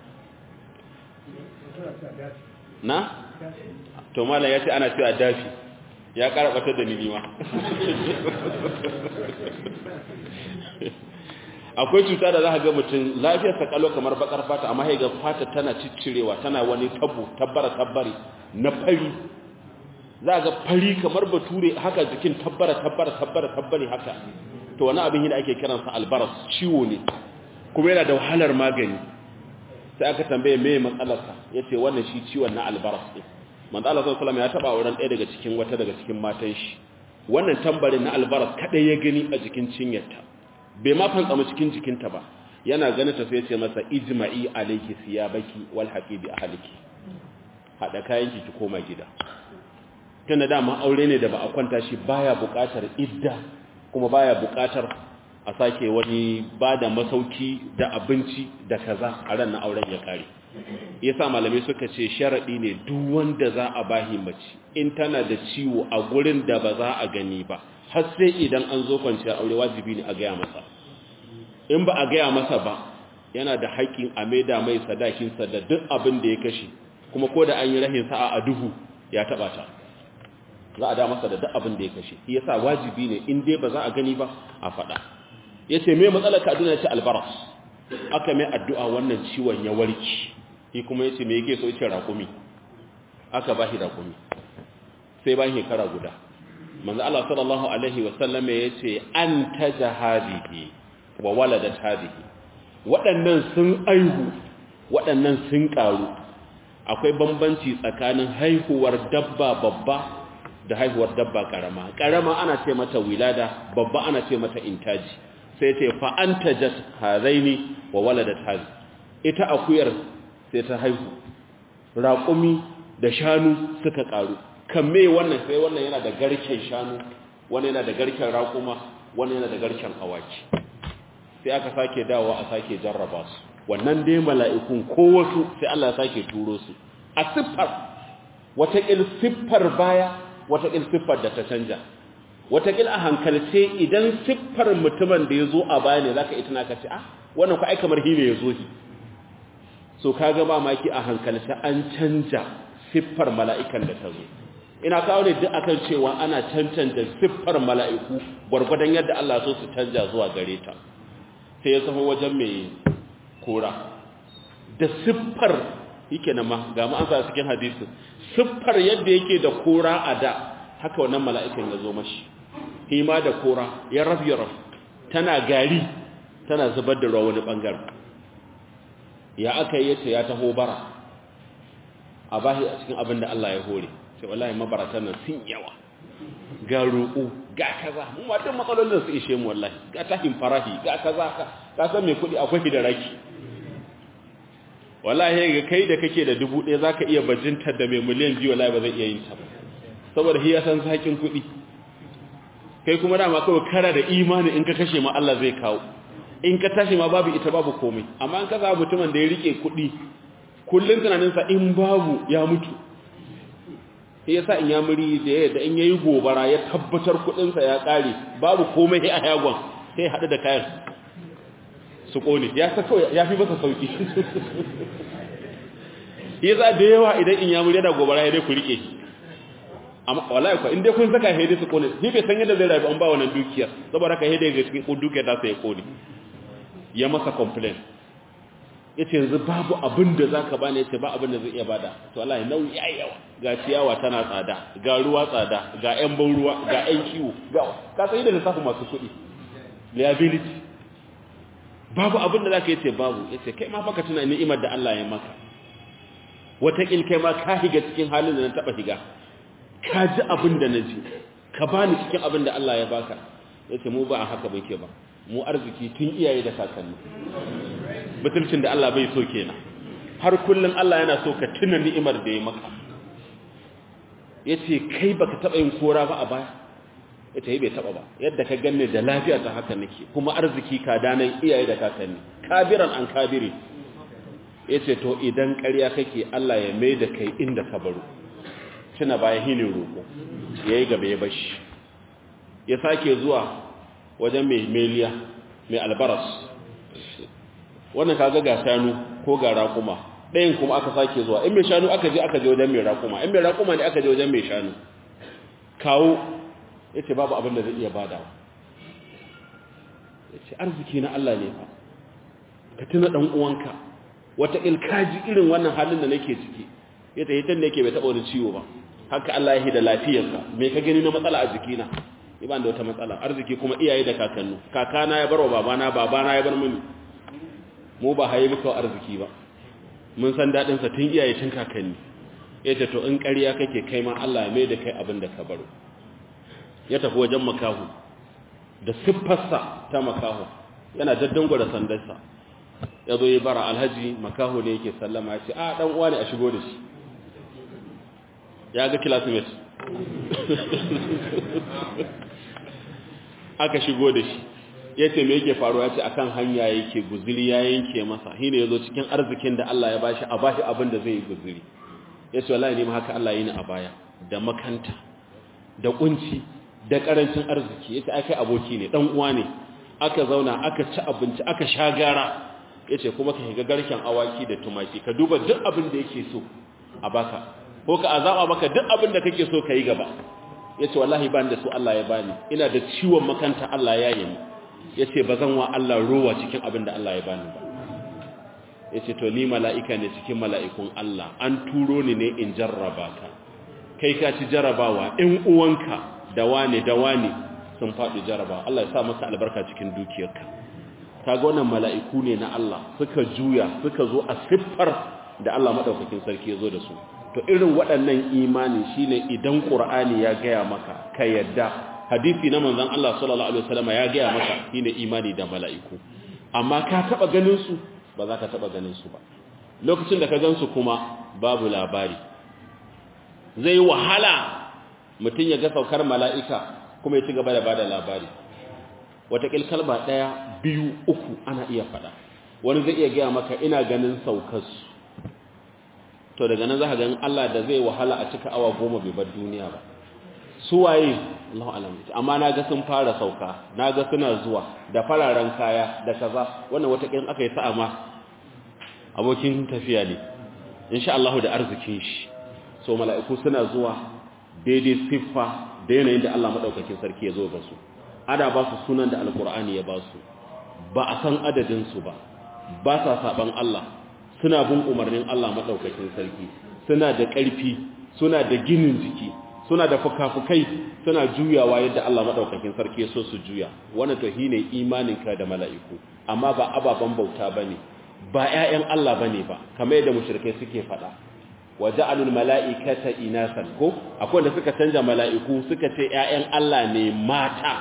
na? to mala ya ce ana cewa dafi ya ƙara ɓatar da nilima akwai cuta da za ka ga mutum lafiyar sakalo kamar bakar fata amma ga fata tana ciccirewa tana wani tabu tabbara tabbari na fari za ga fari kamar bature haka jikin tabbara tabbara tabbara tabbari haka to wani abin da ake kiransa albaras ciwo ne kuma yana da wahalar magani sai aka tambaye me matsalarsa yace wannan shi ciwon na albaras ne manzo Allah sallallahu alaihi wasallam ya taba wurin ɗaya daga cikin wata daga cikin matan shi wannan tambarin na albaras kadai ya gani a jikin cinyarta bai ma fantsama cikin jikinta ba yana ganin ta sai ya ce masa ijma'i alayki siyabaki wal haqibi ahliki hada kayanki ki koma gida tunda dama aure ne da ba a kwanta shi baya buƙatar idda kuma baya buƙatar a sake wani bada masauki da abinci da kaza a ran na auren ya kare yasa malamai suka ce sharadi ne duk wanda za a bahi mace in tana da ciwo a gurin da ba za a gani ba har sai idan an zo kwanciyar aure wajibi ne a gaya masa in ba a gaya masa ba yana da haƙƙin a maida mai sadakinsa da duk abin da ya kashe kuma ko da an yi rahin sa'a a duhu ya taɓa ta za a da masa da duk abin da ya kashe shi yasa wajibi ne in dai ba za a gani ba a faɗa yace me matsalar ka duniya ce albaras aka mai addu'a wannan ciwon ya warki shi kuma yace me yake so yace rakumi aka ba shi rakumi sai bayan shekara guda manzo Allah sallallahu alaihi wasallam yace anta jahadihi wa waladat hadihi waɗannan sun aihu waɗannan sun ƙaru akwai bambanci tsakanin haihuwar dabba babba da haihuwar dabba ƙarama ƙarama ana ce mata wilada babba ana ce mata intaji sai ce fa antajat hadaini wa waladat hadi ita akuyar sai ta haihu raƙumi da shanu suka ƙaru kan me wannan sai wannan yana da garken shanu wannan yana da garken raƙuma wannan yana da garken awaki sai aka sake dawowa a sake jarraba su wannan dai mala'ikun ko wasu sai Allah ya sake turo su a siffar wataƙil siffar baya wataƙil siffar da ta canja wataƙil a hankalce idan siffar mutumin da ya zo a baya ne za ka itina ka ce ah wannan ku ai kamar hime ya zo shi so ka ga maki a hankalce an canja siffar mala'ikan da ta zo ina kawo ne duk akan cewa ana cancanta siffar mala'iku gwargwadon yadda Allah so su canja zuwa gare ta sai ya taho wajen mai kora da siffar yake na ma ga mu an sa cikin hadisi siffar yadda yake da kora a da haka wannan mala'ikan ya zo mashi hima da kora ya raf ya raf tana gari tana zubar da ruwa wani bangaren ya aka yi yace ya taho bara a bashi a cikin abin da Allah ya hore sai wallahi mabaratan nan sun yawa ga roƙo ga kaza mu ma duk matsalolin su ishe mu wallahi ga tahin farahi ga kaza ka ka san me kudi akwai da raki wallahi ga kai da kake da dubu ɗaya zaka iya bajintar da mai miliyan biyu wallahi ba zai iya yin ta ba saboda shi ya san sakin kudi kai kuma dama kawai kara da imani in ka kashe ma Allah zai kawo in ka tashi ma babu ita babu komai amma in ka za mutumin da ya rike kudi kullun tunaninsa in babu ya mutu sai yasa in ya muri da yadda in yayi gobara ya tabbatar kudinsa ya kare babu komai a yagon sai hadu da kayan su kone ya sa kawai ya fi masa sauki yasa da yawa idan in ya muri da gobara ya dai ku rike amma wallahi ko in dai kun saka hede su kone ni bai san yadda zai rayu an ba wannan dukiyar saboda ka hede ga cikin dukiyar ta sai kone ya masa complain yace yanzu babu abin da zaka bani yace ba abin da zai iya bada to wallahi nauyi yayi yawa ga ciyawa tana tsada ga ruwa tsada ga ƴan ban ruwa ga ƴan kiwo ga ka sai da lissafi masu kuɗi liability babu abin da zaka yace babu yace kai ma baka tuna ni'imar da Allah ya maka wata kil kai ma ka higa cikin halin da na taba higa ka ji abin da naji ka bani cikin abin da Allah ya baka yace mu ba a haka bai ke ba mu arziki tun iyaye da kakanni mutuncin da Allah bai so kenan har kullun Allah yana so ka tuna ni'imar da ya maka yace kai baka taba yin kora ba a baya yace bai taba ba yadda ka ganne da lafiya ta haka nake kuma arziki ka danan iyaye da kakanni kabiran an kabiri yace to idan ƙarya kake Allah ya mai da kai inda ka baro tuna baya hinin roko ya yi gaba ya bashi ya sake zuwa wajen mai meliya mai albaras wannan kaga ga shanu ko ga raƙuma ɗayan kuma aka sake zuwa in mai shanu aka je aka je wajen mai raƙuma in mai raƙuma ne aka je wajen mai shanu kawo ya ce babu abin da zai iya badawa ya ce arziki na Allah ne fa ka tuna ɗan uwanka wata ilkaji irin wannan halin da nake ciki ya ta hitar da yake bai taɓa wani ciwo ba haka Allah ya da lafiyarsa me ka gani na matsala a jikina ni ba da wata matsala arziki kuma iyaye da kakannu kakana ya barwa babana babana ya bar mini mu ba haye muka arziki ba mun san dadin sa tun iyaye tun kakanni yace to in ƙarya kake kai ma Allah ya mai da kai abin da ka baro ya tafi wajen makahu da siffarsa ta makahu yana daddango da sandarsa ya zo ya bara alhaji makahu ne yake sallama ya ce a dan uwa ne a shigo da shi ya ga classmate aka shigo da shi ya ce me yake faruwa ce akan hanya yake guziri ya yanke masa shi ne ya zo cikin arzikin da Allah ya bashi a bashi abin da zai yi guziri ya ce wallahi ne ma haka Allah yi ni a baya da makanta da kunci da karancin arziki ya ce ai kai aboki ne dan uwa ne aka zauna aka ci abinci aka sha gara ya ce kuma ka shiga garken awaki da tumaki ka duba duk abin da yake so a baka ko ka azaba maka duk abin da kake so ka yi gaba ya ce wallahi ban da su Allah ya bani ina da ciwon makanta Allah ya yi ya ce ba zan wa Allah rowa cikin abin da Allah ya bani ba ya ce to ni mala'ika ne cikin mala'ikun Allah an turo ni ne in jarraba ka kai ka ci jarrabawa in uwanka da wane da wane sun faɗi jarraba Allah ya sa masa albarka cikin dukiyarka kaga wannan mala'iku ne na Allah suka juya suka zo a siffar da Allah madaukakin sarki ya zo da su to irin waɗannan imani shine idan Qur'ani ya gaya maka ka yadda hadisi na manzon Allah sallallahu alaihi wasallam ya gaya maka shine imani da mala'iku amma ka taba ganin su ba za ka taba ganin su ba lokacin da ka gan su kuma babu labari zai wahala mutum ya ga saukar mala'ika kuma ya ci gaba da bada labari watakil kalba ɗaya biyu uku ana iya faɗa wani zai iya gaya maka ina ganin saukarsu to daga nan za ka ganin Allah da zai wahala a cika awa goma bai bar duniya ba su waye Allah alam amma na ga sun fara sauka na ga suna zuwa da fararen kaya da kaza wannan watakil aka yi sa'a ma abokin tafiya ne insha Allah da arzikin shi so mala'iku suna zuwa daidai siffa da yanayin da Allah madaukakin sarki ya zo ga su ana ba su sunan da alkur'ani ya ba su ba a san adadinsu ba ba sa saban Allah suna bin umarnin Allah maɗaukakin sarki suna da ƙarfi suna da ginin jiki suna da fukafukai suna juyawa yadda Allah maɗaukakin sarki ya so su juya wannan to shine imaninka da mala'iku amma ba ababen bauta bane ba ƴaƴan Allah bane ba kamar yadda mushrikai suke faɗa wa ja'alul mala'ikata inasan ko akwai wanda suka canja mala'iku suka ce ƴaƴan Allah ne mata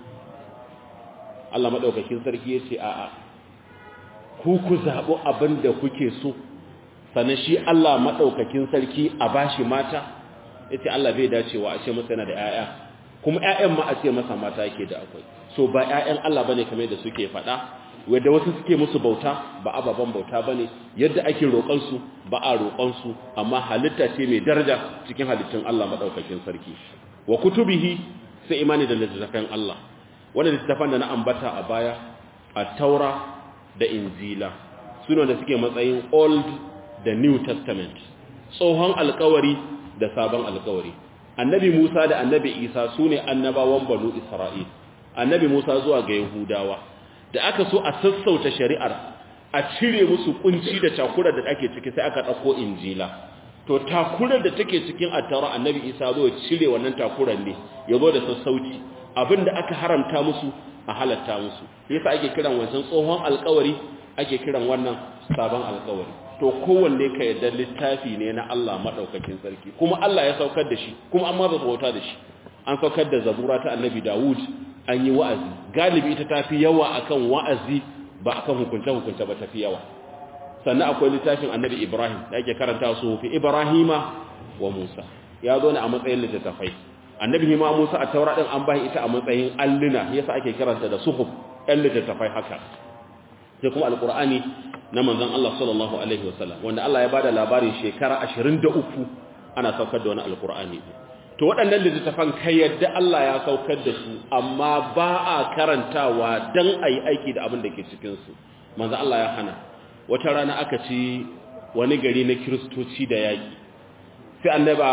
Allah maɗaukakin sarki ya ce a'a ku ku zaɓi abin da kuke so sannan shi Allah maɗaukakin sarki a bashi mata ya ce Allah bai dacewa a ce masa yana da ‘ya'ya kuma ‘ya'yan ma a ce masa mata yake da akwai so ba ‘ya'yan Allah ba ne kamar da suke faɗa wadda wasu suke musu bauta ba ababen bauta ba ne yadda ake roƙonsu ba a roƙonsu amma halitta ce mai daraja cikin halittun Allah maɗaukakin sarki wa kutubihi sai imani da littattafan Allah wanda littattafan da na ambata a baya a taura da injila suna da suke matsayin old da new testament tsohon alkawari da sabon alkawari annabi musa da annabi isa su ne annabawan banu isra'il annabi musa zuwa ga yahudawa da aka so a sassauta shari'ar a cire musu kunci da takurar da ake ciki sai aka ɗauko injila to takurar da take cikin attaura annabi isa zo cire wannan takurar ne ya zo da sassauci abinda aka haramta musu a halatta musu yasa ake kiran wancan tsohon alkawari ake kiran wannan sabon alkawari to kowanne ka yadda littafi ne na Allah madaukakin sarki kuma Allah ya saukar da shi kuma an ma ba bauta da shi an saukar da zabura ta annabi Dawud an yi wa'azi galibi ita tafi yawa akan wa'azi ba akan hukunce hukunce ba tafi yawa sannan akwai littafin annabi Ibrahim da ake karanta su fi Ibrahima wa Musa ya zo ne a matsayin littattafai annabi ma Musa a taura din an bai ita a matsayin alluna yasa ake kiranta da suhuf ɗan littattafai haka sai kuma alqur'ani na manzon Allah sallallahu alaihi wasallam wanda Allah ya bada labarin shekara 23 ana saukar da wani alqur'ani to to waɗannan littattafan kai yadda Allah ya saukar da su amma ba a karantawa dan ayi aiki da abin da ke cikin su manzo Allah ya hana wata rana aka ci wani gari na kiristoci da yaki sai annaba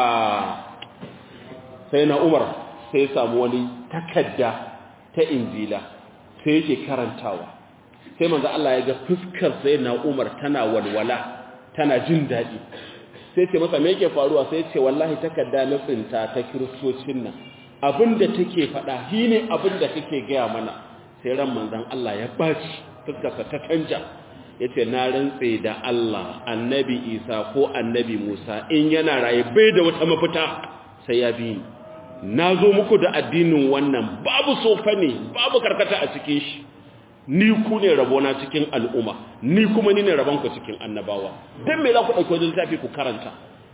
sai na Umar sai ya samu wani takadda ta injila sai yake karantawa sai manzo Allah ya ga fuskar sai na Umar tana walwala tana jin daɗi sai ce masa me yake faruwa sai ce wallahi takarda na tsinta ta kiristocin nan abinda take faɗa shine abinda kake gaya mana sai ran manzon Allah ya baci fuskarsa ta canja yace na rantse da Allah annabi Isa ko annabi Musa in yana raye bai da wata mafita sai ya bi ni na zo muku da addinin wannan babu sofa ne babu karkata a cikin shi ni ku ne rabona cikin al'umma ni kuma ni ne rabonku cikin annabawa don me za ku ɗauki wajen littafi ku karanta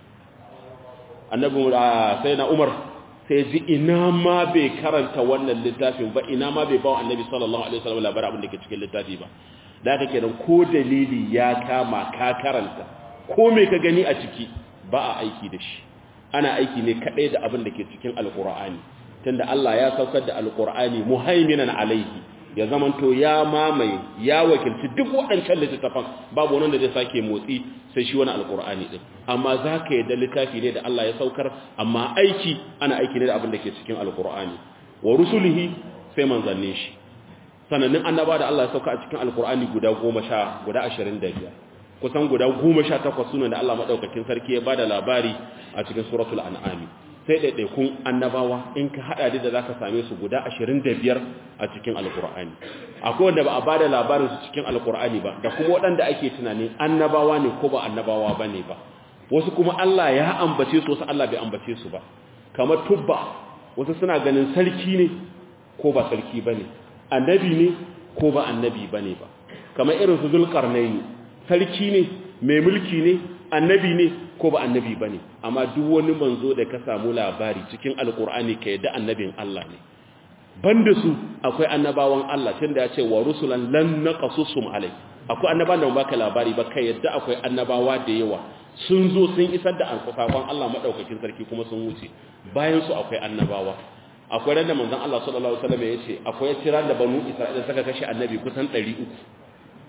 annabi sai na umar sai ji ina ma bai karanta wannan littafin ba ina ma bai bawa annabi sallallahu alaihi wasallam labarin abin da ke cikin littafi ba da haka kenan ko dalili ya kama ka karanta ko me ka gani a ciki ba a aiki da shi ana aiki ne kadai da abin da ke cikin alqur'ani tunda Allah ya saukar da alqur'ani muhaiminan alaihi ya zamanto ya mamaye ya wakilci duk waɗancan littattafan babu wani da zai sake motsi sai shi wani alkur'ani din amma za ka yadda littafi ne da Allah ya saukar amma aiki ana aiki ne da abin da ke cikin alkur'ani wa rusulihi sai manzannin shi sanannin annaba da Allah ya sauka a cikin alkur'ani guda goma sha guda ashirin da biyar kusan guda goma sha takwas sunan da Allah maɗaukakin sarki ya bada labari a cikin suratul an'ami sai ɗaiɗaikun annabawa in ka haɗa da za ka same su guda ashirin da biyar a cikin alkur'ani akwai wanda ba a ba da labarin su cikin alkur'ani ba da kuma waɗanda ake tunanin annabawa ne ko ba annabawa ba ne ba wasu kuma Allah ya ambace su wasu Allah bai ambace su ba kamar tubba wasu suna ganin sarki ne ko ba sarki ba ne annabi ne ko ba annabi ba ne ba kamar irin su zulkarnaini sarki ne mai mulki ne annabi ne ko ba annabi ba ne amma duk wani manzo da ka samu labari cikin alkur'ani ka yadda annabin Allah ne banda su akwai annabawan Allah tunda ya ce wa rusulan lan naqasusum alai akwai annabawan da baka labari ba kai yadda akwai annabawa da yawa sun zo sun isar da alƙafafan Allah madaukakin sarki kuma sun wuce bayan su akwai annabawa akwai ran da manzon Allah sallallahu alaihi wasallam ya ce akwai tiran da banu Isra'ila suka kashe annabi kusan 300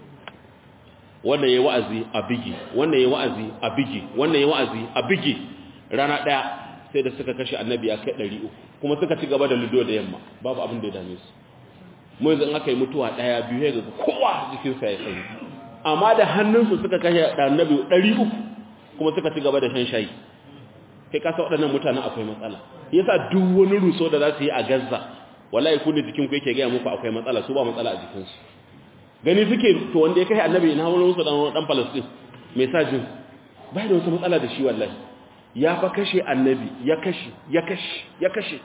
wannan yayi wa'azi a bigi wannan yayi wa'azi a bigi wannan yayi wa'azi a bigi rana daya sai da suka kashe annabi ya kai 300 kuma suka ci gaba da ludo da yamma babu abin da ya dame su mu yanzu in aka yi mutuwa daya biyu ya ga kowa jikin sa ya sanyi amma da hannunsu suka kashe annabi 300 kuma suka ci gaba da shan shayi kai kasa waɗannan mutanen akwai matsala yasa duk wani ruso da za su yi a Gaza wallahi ku ne jikin ku yake ga muku akwai matsala su ba matsala a jikinsu gani suke to wanda ya kai annabi ina wani musu dan dan Palestine mai sajin bai da wata matsala da shi wallahi ya fa kashe annabi ya kashe ya kashe ya kashe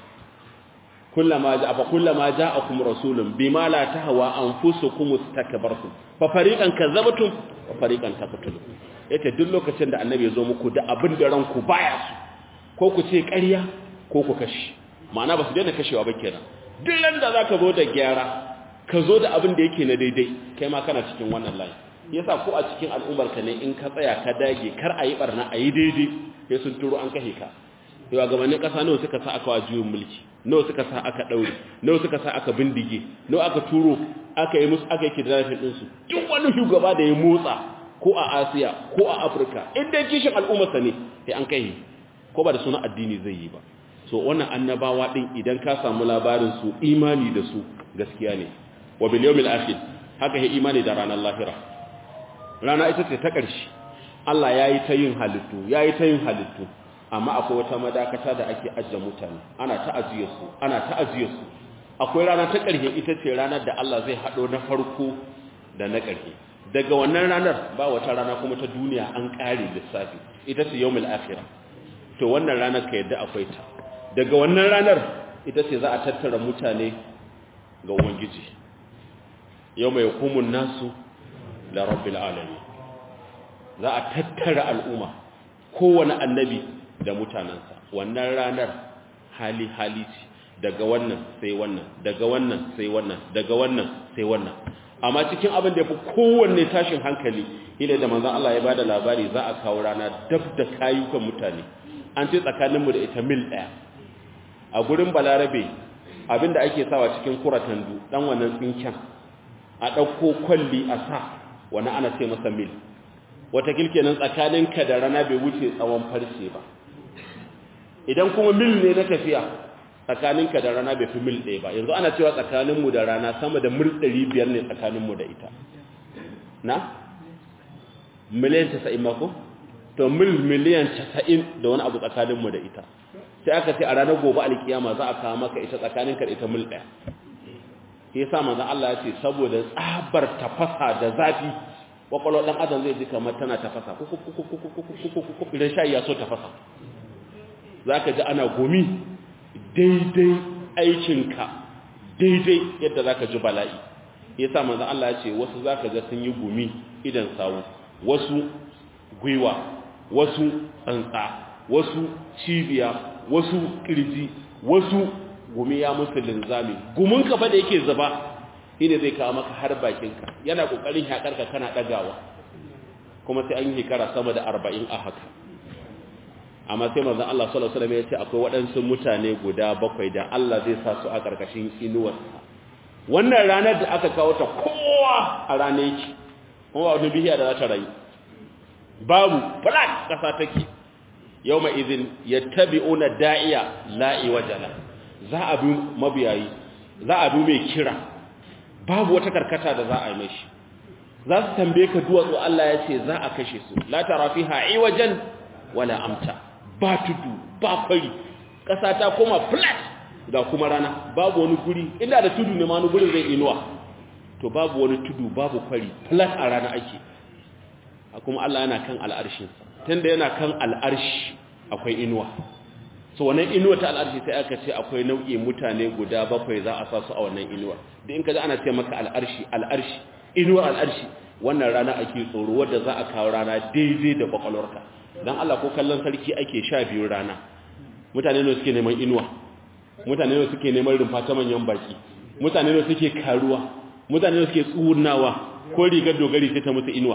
kullama ja fa kullama ja'akum rasulun bima la tahwa anfusukum istakbartum fa fariqan kadzabtum wa fariqan taqtulun yace duk lokacin da annabi ya zo muku da abin da ranku baya su ko ku ce ƙarya ko ku kashe ma'ana ba su daina kashewa ba kenan duk da zaka zo da gyara ka zo da abin da yake na daidai kai ma kana cikin wannan layi yasa ko a cikin al'ummar ka ne in ka tsaya ka dage kar a yi barna a yi daidai sai sun turo an kashe ka yawa gabanin ƙasa nawa suka sa aka wa juyin mulki nawa suka sa aka ɗaure nawa suka sa aka bindige nawa aka turo aka yi musu aka yi kidnapping ɗinsu duk wani shugaba da ya motsa ko a asiya ko a afirka in dai kishin al'ummarsa ne sai an kai ko ba da suna addini zai yi ba so wannan annabawa ɗin idan ka samu labarin su imani da su gaskiya ne wa bil yawmil akhir haka yi imani da ranar lahira rana ita ce ta ƙarshe Allah yayi ta yin halittu yayi ta yin halittu amma akwai wata madakata da ake ajiye mutane ana ta ajiye su ana ta ajiye su akwai rana ta ƙarshe ita ce ranar da Allah zai hado na farko da na ƙarshe daga wannan ranar ba wata rana kuma ta duniya an ƙare lissafi ita ce yawmul akhirah to wannan ranar ka yadda akwai ta daga wannan ranar ita ce za a tattara mutane ga ubangiji yau mai hukumun nasu da rabbil alami za a tattara al'umma kowane annabi da mutanensa wannan ranar hali hali ce daga wannan sai wannan daga wannan sai wannan daga wannan sai wannan amma cikin abin da ya fi kowanne tashin hankali ila da manzan Allah ya ba da labari za a kawo rana dab da kayukan mutane an ce tsakaninmu da ita mil ɗaya a gurin balarabe abinda ake sawa cikin kuratandu dan wannan tsinken a ɗauko kwalli a sa wani ana ce masa mil wata kilkenan tsakaninka da rana bai wuce tsawon farce ba idan kuma mil ne na tafiya tsakaninka da rana bai fi mil ɗaya ba yanzu ana cewa tsakaninmu da rana sama da mil ɗari biyar ne tsakaninmu da ita na? miliyan casa'in mako? to mil miliyan casa'in da wani abu tsakaninmu da ita sai aka ce a ranar gobe alkiyama za a kawo maka ita tsakaninka da ita mil ɗaya ya sa manzan Allah ya ce saboda tsabar tafasa da zafi kwakwalwar ɗan adam zai ji kamar tana tafasa idan sha ya so tafasa za ka ji ana gumi daidai aikinka daidai yadda za ka ji bala'i ya sa manzan Allah ya ce wasu za ka ga sun yi gumi idan sawu wasu gwiwa wasu tsantsa wasu cibiya wasu kirji wasu gumi ya musu linzami gumin ka fa da yake zuba shine zai kawo maka har bakinka yana kokarin hakarka kana dagawa kuma sai an yi hikara sama da 40 a haka amma sai manzon Allah sallallahu alaihi wasallam ya ce akwai waɗansu mutane guda bakwai da Allah zai sa su a karkashin inuwarsa wannan ranar da aka kawo ta kowa a ranar yake kuma ba wani bihiya da za ta rayu babu flat kasa take yawma idhin yattabi'una da'iya la'i wajala za a bi mabiyayi za a bi mai kira babu wata karkata da za a yi mashi za su tambaye ka duwatsu Allah ya ce za a kashe su la tara fiha iwajan wala amta ba tudu ba kwari kasa ta koma flat ga kuma rana babu wani guri inda da tudu ne ma wani gurin zai inuwa to babu wani tudu babu kwari flat a rana ake kuma Allah yana kan al'arshinsa tunda yana kan al'arshi akwai inuwa so wannan inuwa ta al'arshi sai aka ce akwai nau'i mutane guda bakwai za a sa su a wannan inuwa da in ka ana ce maka al'arshi al'arshi inuwar al'arshi wannan rana ake tsoro wadda za a kawo rana daidai da kwakwalwarka don Allah ko kallon sarki ake sha biyu rana mutane ne suke neman inuwa mutane ne suke neman rumfa ta manyan baki mutane ne suke karuwa mutane ne suke tsunawa ko rigar dogari sai ta musu inuwa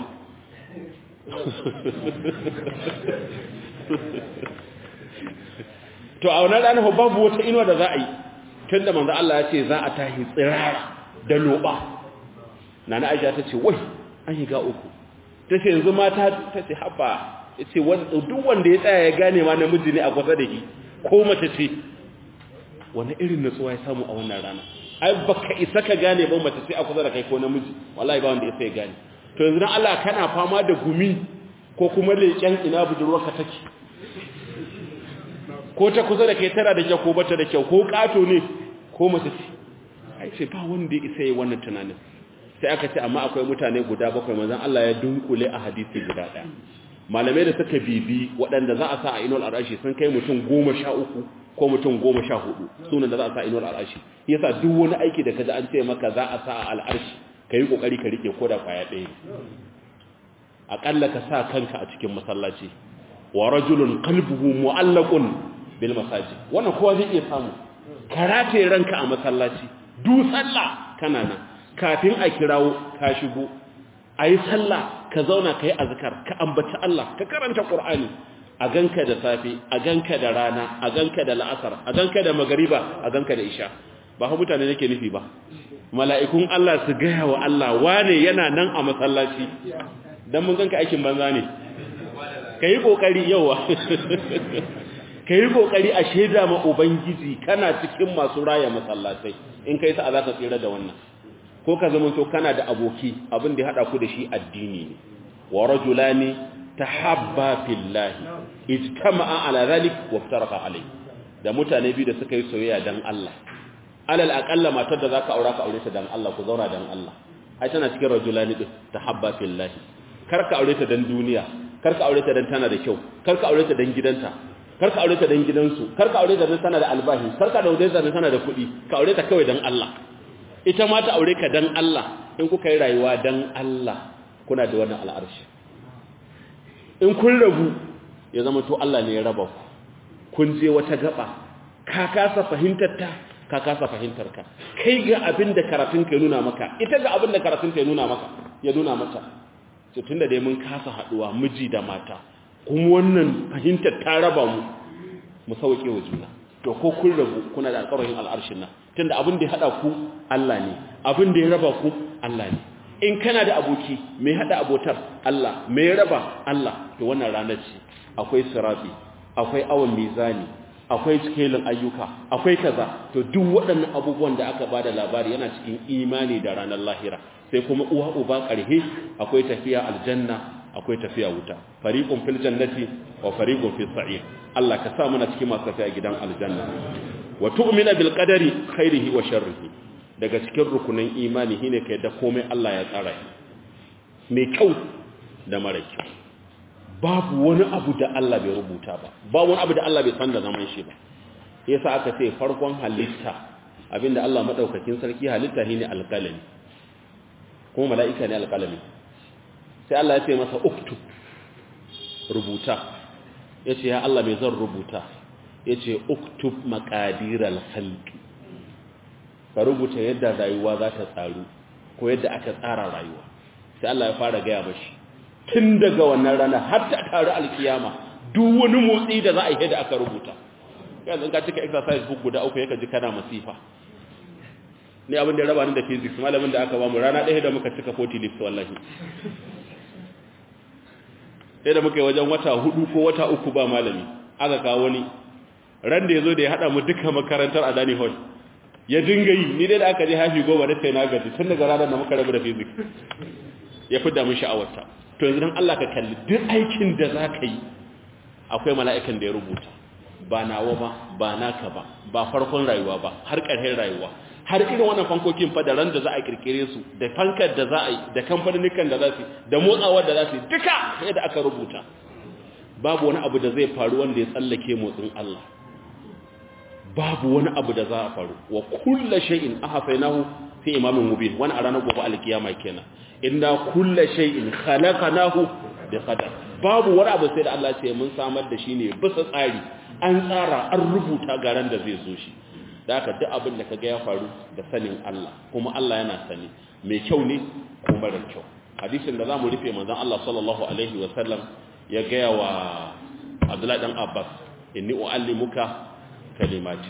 to a wannan ranar babu wata inuwa da za a yi tun da manzo Allah ya ce za a tahi tsirara da loba nana Aisha ta ce wai an yi ga uku ta ce yanzu mata ta ce haba ya ce duk wanda ya tsaya ya gane ma namiji ne a kusa da shi ko mace ce wani irin nutsuwa ya samu a wannan rana ai baka isa ka gane ba mace ce a kusa da kai ko namiji wallahi ba wanda ya sai gane to yanzu dan Allah kana fama da gumi ko kuma leƙen ina budurwarka take ko ta kusa da kai tana da kyau ko bata da kyau ko kato ne ko mace ce ai ce ba wanda ya isa yi wannan tunanin sai aka ce amma akwai mutane guda bakwai manzon Allah ya dunkule a hadisi guda daya malamai da suka bibi waɗanda za a sa a inuwar arashi sun kai mutum goma sha uku ko mutum goma sha hudu sunan da za a sa a inuwar arashi yasa duk wani aiki da kaji an ce maka za a sa a al'arshi ka yi ƙoƙari ka rike ko da kwaya ɗaya aƙalla ka sa kanka a cikin masallaci wa rajulun qalbuhu mu'allaqun bil masajid wannan kowa zai iya samu karate ranka a masallaci du sallah kana nan kafin a kirawo ka shigo ayi sallah ka zauna kai azkar ka ambaci Allah ka karanta qur'ani a ganka da safe a ganka da rana a ganka da la'asar a ganka da magariba a ganka da isha ba ha mutane nake nufi ba mala'ikun Allah su gaya wa Allah wane yana nan a masallaci dan mun ganka aikin banza ne kai kokari yawa ka yi ƙoƙari a shaida ma Ubangiji kana cikin masu raya masallatai in kai sa'a za ka tsira da wannan ko ka zama to kana da aboki abin da ya haɗa ku da shi addini ne wa rajulani tahabba fillahi ijtama'a ala zalik wa iftaraka alai da mutane biyu da suka yi soyayya dan Allah alal aqalla matar da zaka aura ka aure ta dan Allah ku zauna dan Allah ai tana cikin rajulani din tahabba fillahi kar ka aure ta dan duniya kar ka aure ta dan tana da kyau kar ka aure ta dan gidanta kar ka aure ta dan gidansu kar ka aure ta dan tana da albahi kar ka aure ta dan tana da kuɗi ka aure ta kawai dan Allah ita ma ta aure ka dan Allah in kuka yi rayuwa dan Allah kuna da wannan al'arshi in kun rabu ya zama to Allah ne ya raba ku kun je wata gaba ka kasa fahimtar ta ka kasa fahimtar ka kai ga abin da karatun ka nuna maka ita ga abin da karatun ka nuna maka ya nuna mata to tunda dai mun kasa haduwa miji da mata kuma wannan fahimtar ta raba mu mu sauke wa juna to ko kun rabu kuna da alƙawarin al'arshin nan tunda abin da ya hada ku Allah ne abin da ya raba ku Allah ne in kana da aboki mai hada abotar Allah mai raba Allah to wannan ranar ce akwai sirabi akwai awon mizani akwai cikelin ayyuka akwai kaza to duk waɗannan abubuwan da aka bada labari yana cikin imani da ranar lahira sai kuma uwa uba ƙarhe akwai tafiya aljanna akwai tafiya wuta fariqun fil jannati wa fariqun fis sa'ir Allah ka sa muna cikin masu tafiya gidan aljanna wa tu'mina bil qadari khairihi wa sharrihi daga cikin rukunin imani shine kai da komai Allah ya tsara mai kyau da mara kyau babu wani abu da Allah bai rubuta ba babu wani abu da Allah bai san da zaman shi ba yasa aka ce farkon halitta abinda Allah madaukakin sarki halitta shine alqalami kuma mala'ika ne alqalami sai Allah ya ce masa uktub rubuta yace ya Allah mai zan rubuta yace uktub maqadiral khalqi ka rubuta yadda rayuwa za ta tsaru ko yadda aka tsara rayuwa sai Allah ya fara gaya mashi tun daga wannan rana har ta taru alkiyama duk wani motsi da za a yi da aka rubuta yanzu ka cika exercise book guda uku yaka ji kana masifa ni abin da ya raba ni da physics malamin da aka ba mu rana ɗaya da muka cika 40 lips wallahi sai da muka yi wajen wata hudu ko wata uku ba malami aka kawo wani ran da ya zo da ya haɗa mu duka makarantar a Dani Hall ya dinga yi ni dai da aka je hafi goma da sai na gaji tun daga ranar da muka rabu da physics ya fi damun sha'awarta to yanzu don Allah ka kalli duk aikin da za ka yi akwai mala'ikan da ya rubuta ba nawa ba ba naka ba ba farkon rayuwa ba har ƙarshen rayuwa har irin wannan fankokin fa da ran da za a kirkire su da fankar da za a yi da kamfanin da za su da motsawar da za su duka yadda aka rubuta babu wani abu da zai faru wanda ya tsallake motsin Allah babu wani abu da za a faru wa kullu shay'in ahfainahu fi imamin mubin wani a ranar gobe alkiyama kenan inna kullu shay'in khalaqnahu bi qadar babu wani abu sai da Allah ce mun samar da shi ne bisa tsari an tsara an rubuta garan da zai zo shi da haka duk abin da kaga ya faru da sanin Allah kuma Allah yana sani mai kyau ne ko mara kyau hadisin da zamu rufe manzon Allah sallallahu alaihi wa sallam ya gaya wa Abdullahi dan Abbas inni uallimuka kalimati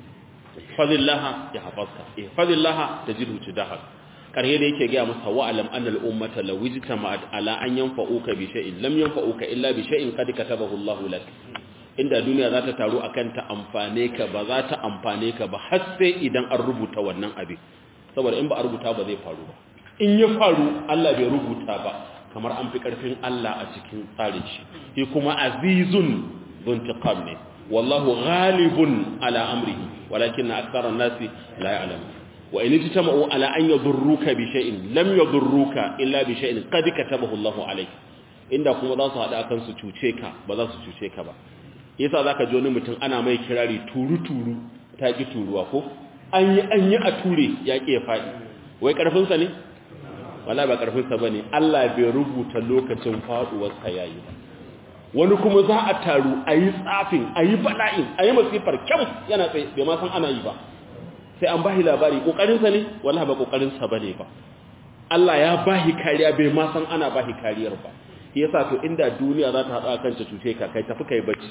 fadillaha ya hafazka ihfazillaha tajidhu tidahak karhe da yake ga masa wa'alam annal ummata law ijtama'at ala an yanfa'uka bi shay'in lam yanfa'uka illa bi shay'in qad katabahu Allah lak inda duniya za ta taru akan ta amfane ka ba za ta amfane ka ba har sai idan an rubuta wannan abin saboda in ba a rubuta ba zai faru ba in ya faru Allah bai rubuta ba kamar an fi karfin Allah a cikin tsarin shi shi kuma azizun zuntiqam ne wallahu ghalibun ala amrihi walakin akthara an-nasi la ya'lamun wa in tajtama'u ala an yadurruka bi shay'in lam yadurruka illa bi shay'in qad katabahu Allahu alayk inda kuma za su hada kan su cuce ka ba za su cuce ka ba yasa zaka ji wani mutum ana mai kirari turu turu ta ki turuwa ko an yi an yi a ture ya ki ya fadi wai karfin sa ne wallahi ba karfin sa bane Allah bai rubuta lokacin faduwar sa yayi wani kuma za a taru ayi tsafin ayi bala'in ayi masifar kyam yana tsaye bai ma san ana yi ba sai an bahi labari kokarinsa ne wallahi ba kokarinsa bane ba Allah ya bahi kariya bai ma san ana bahi kariyar ba yasa to inda duniya za ta hada kanta cuce ka kai tafi kai bacci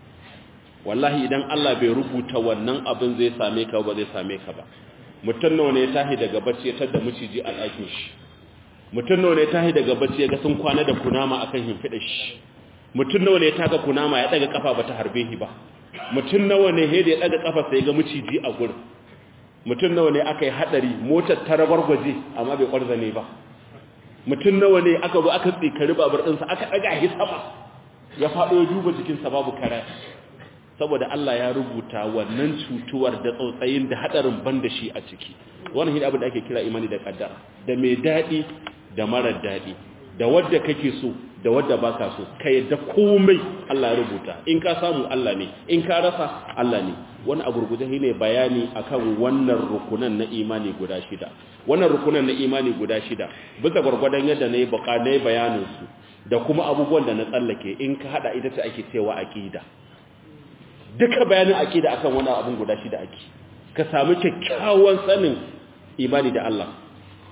wallahi idan Allah bai rubuta wannan abin zai same ka ba zai same ka ba mutum nawa ne ya tahi daga bacci ya tada miciji a ɗakin shi mutum nawa ne ya tahi daga bacci ya ga sun kwana da kunama akan himfida shi mutum nawa ne ya taka kunama ya daga kafa bata harbe shi ba mutum nawa ne he da ya daga kafa sai ga miciji a gurin mutum nawa ne aka yi hadari motar ta rabargwaje amma bai kwarza ne ba mutum nawa ne aka zo aka tsikari babar ɗinsa aka ɗaga shi sama ya faɗo ya duba jikinsa babu kara saboda Allah ya rubuta wannan cutuwar da tsautsayin da hadarin ban da shi a ciki wannan shi abin da ake kira imani da kaddara da mai daɗi da marar daɗi da wadda kake so da wadda baka so ka yadda komai Allah ya rubuta in ka samu Allah ne in ka rasa Allah ne wani a gurguje ne bayani akan wannan rukunan na imani guda shida wannan rukunan na imani guda shida bisa gurgurdan yadda nayi baka nayi bayanin su da kuma abubuwan da na tsallake in ka hada ita ce ake cewa aqida duka bayanin aqida akan wannan abun guda shida ake ka samu kyakkyawan sanin imani da Allah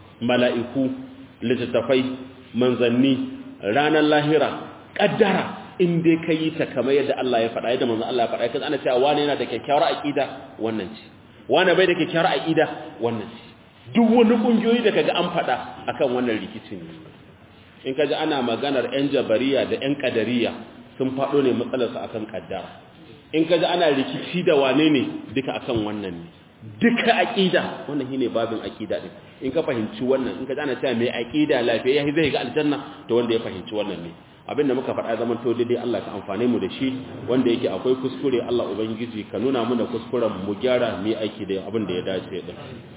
mala'iku littattafai manzanni ranar lahira kaddara in dai ka yi ta kamar yadda Allah ya faɗa yadda manzon Allah ya faɗa kaza ana cewa wani yana da kyakkyawar aqida wannan ce wani bai da kyakkyawar aqida wannan ce duk wani kungiyoyi da kaga an faɗa akan wannan rikicin in kaji ana maganar yan jabariya da yan kadariya sun faɗo ne matsalar su akan kaddara in kaji ana rikici da wane ne duka akan wannan ne duka aqida wannan shine babin aqida din in ka fahimci wannan in kaji ana cewa mai aqida lafiya yayi zai ga aljanna to wanda ya fahimci wannan ne abinda muka faɗa zaman to daidai Allah ka amfane mu da shi wanda yake akwai kuskure Allah ubangiji ka nuna mana kuskuren mu gyara mu aiki da abin da ya dace din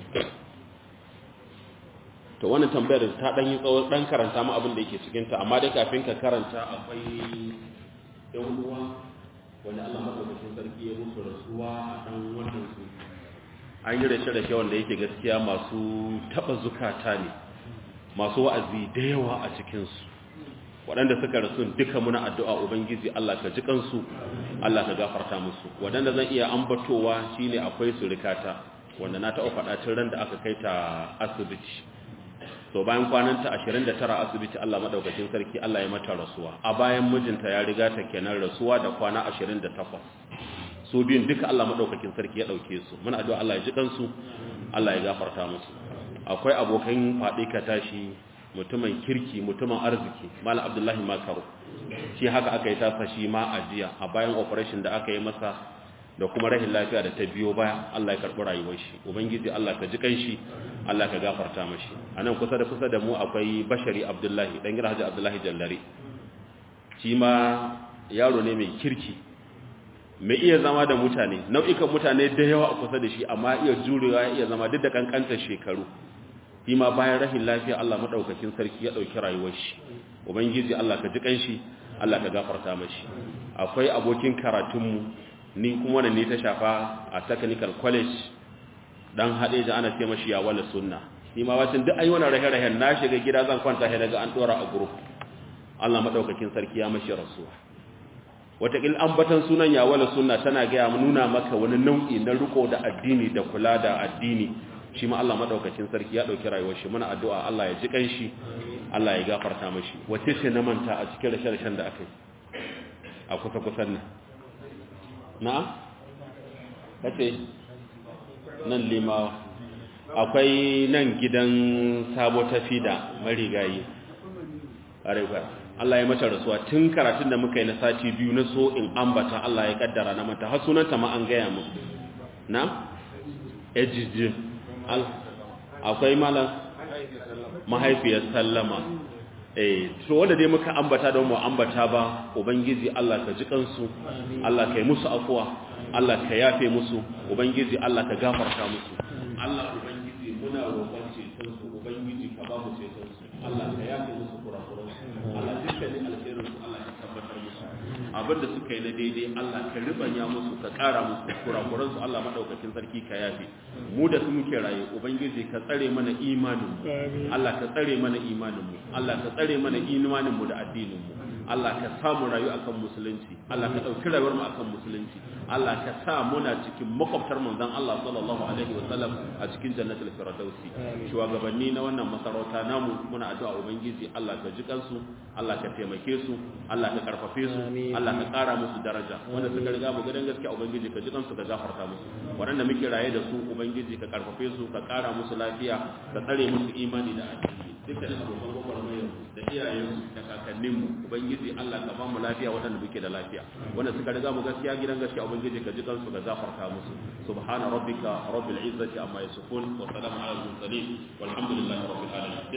to wannan tambayar ta dan yi tsawo dan karanta mu abin da yake cikin ta amma dai kafin ka karanta akwai yan uwa wanda Allah madaukakin sarki ya musu rasuwa a dan wannan su an yi rashe-rashe wanda yake gaskiya masu taba zukata ne masu wa'azi da yawa a cikinsu waɗanda suka rasu duka muna addu'a ubangiji Allah ka ji kansu Allah ka gafarta musu waɗanda zan iya ambatowa shine akwai surikata wanda na taɓa faɗa tun ran da aka kai ta asibiti so bayan kwananta 29 asibiti Allah madaukakin sarki Allah ya mata rasuwa a bayan mijinta ya riga ta kenan rasuwa da kwana 28 su biyun duka Allah madaukakin sarki ya dauke su muna addu'a Allah ya ji kansu Allah ya gafarta musu akwai abokan faɗi ka tashi mutumin kirki mutumin arziki malam abdullahi makaru shi haka aka yi tasa shi ma a jiya a bayan operation da aka yi masa da kuma rahin lafiya da ta biyo baya Allah ya karɓi rayuwar shi ubangiji Allah ka ji kanshi Allah ka gafarta mashi anan kusa da kusa da mu akwai bashari abdullahi dan gida haji abdullahi jallare shi ma yaro ne mai kirki mai iya zama da mutane nau'ikan mutane da yawa a kusa da shi amma iya jurewa iya zama duk da kankantar shekaru shi ma bayan rahin lafiya Allah madaukakin sarki ya dauki rayuwar shi ubangiji Allah ka ji kanshi Allah ka gafarta mashi akwai abokin karatunmu ni kuma wannan ne ta shafa a technical college dan hade da ana ce mashi ya wala sunna ni ma wacin duk ayi wannan rahe-rahen na shiga gida zan kwanta sai daga an dora a group Allah madaukakin sarki ya mashi rasuwa watakil ambatan sunan ya wala sunna tana ga nuna maka wani nau'i na riko da addini da kula da addini shi ma Allah madaukakin sarki ya dauki rayuwar shi muna addu'a Allah ya ji kanshi Allah ya gafarta mashi wace ce na manta a cikin rashe-rashen da aka yi a kusa kusan nan na'am kace nan limawa akwai nan gidan sabo tafi da marigayi arewa Allah ya mata rasuwa tun karatun da muka yi na sati biyu na so in ambata Allah ya kaddara na mata har sunanta ma an gaya mu na ejijin akwai malam mahaifiyar sallama eh to wanda dai muka ambata don mu ambata ba ubangiji Allah ka ji kansu Allah ka yi musu afuwa Allah ka yafe musu ubangiji Allah ka gafarta musu Allah ubangiji muna roƙon ceton su ubangiji ka ba mu ceton su Allah ka yafe musu kurakuran su Allah dukkanin alherin su Allah ka tabbatar musu abinda suka yi na daidai Allah ka ribanya musu ka ƙara musu kurakuran su Allah madaukakin sarki ka yafe mu da su muke raye ubangiji ka tsare mana imanin mu Allah ka tsare mana imanin mu Allah ka tsare mana imanin mu da addinin mu Allah ka samu rayu akan musulunci Allah ka dauki rayuwar mu akan musulunci Allah ka sa muna cikin makwabtar manzon Allah sallallahu alaihi wasallam a cikin jannatul firdausi shugabanni na wannan masarauta namu muna addu'a ubangiji Allah ka ji kansu Allah ka taimake su Allah ka karfafe su Allah ka kara musu daraja wanda suka riga mu gidan gaskiya ubangiji ka ji kansu ka gafarta musu waɗanda muke raye da su ubangiji ka karfafe su ka kara musu lafiya ka tsare musu imani da addini dukkan abokan gwagwarmayar da iyayensu da kakanninmu ubangiji Allah ka ba mu lafiya waɗanda muke da lafiya wanda suka riga mu gaskiya gidan gaskiya ubangiji ka ji kansu ka gafarta musu subhana rabbika rabbil izzati amma yasifun wa salamun ala al mursalin walhamdulillahi rabbil alamin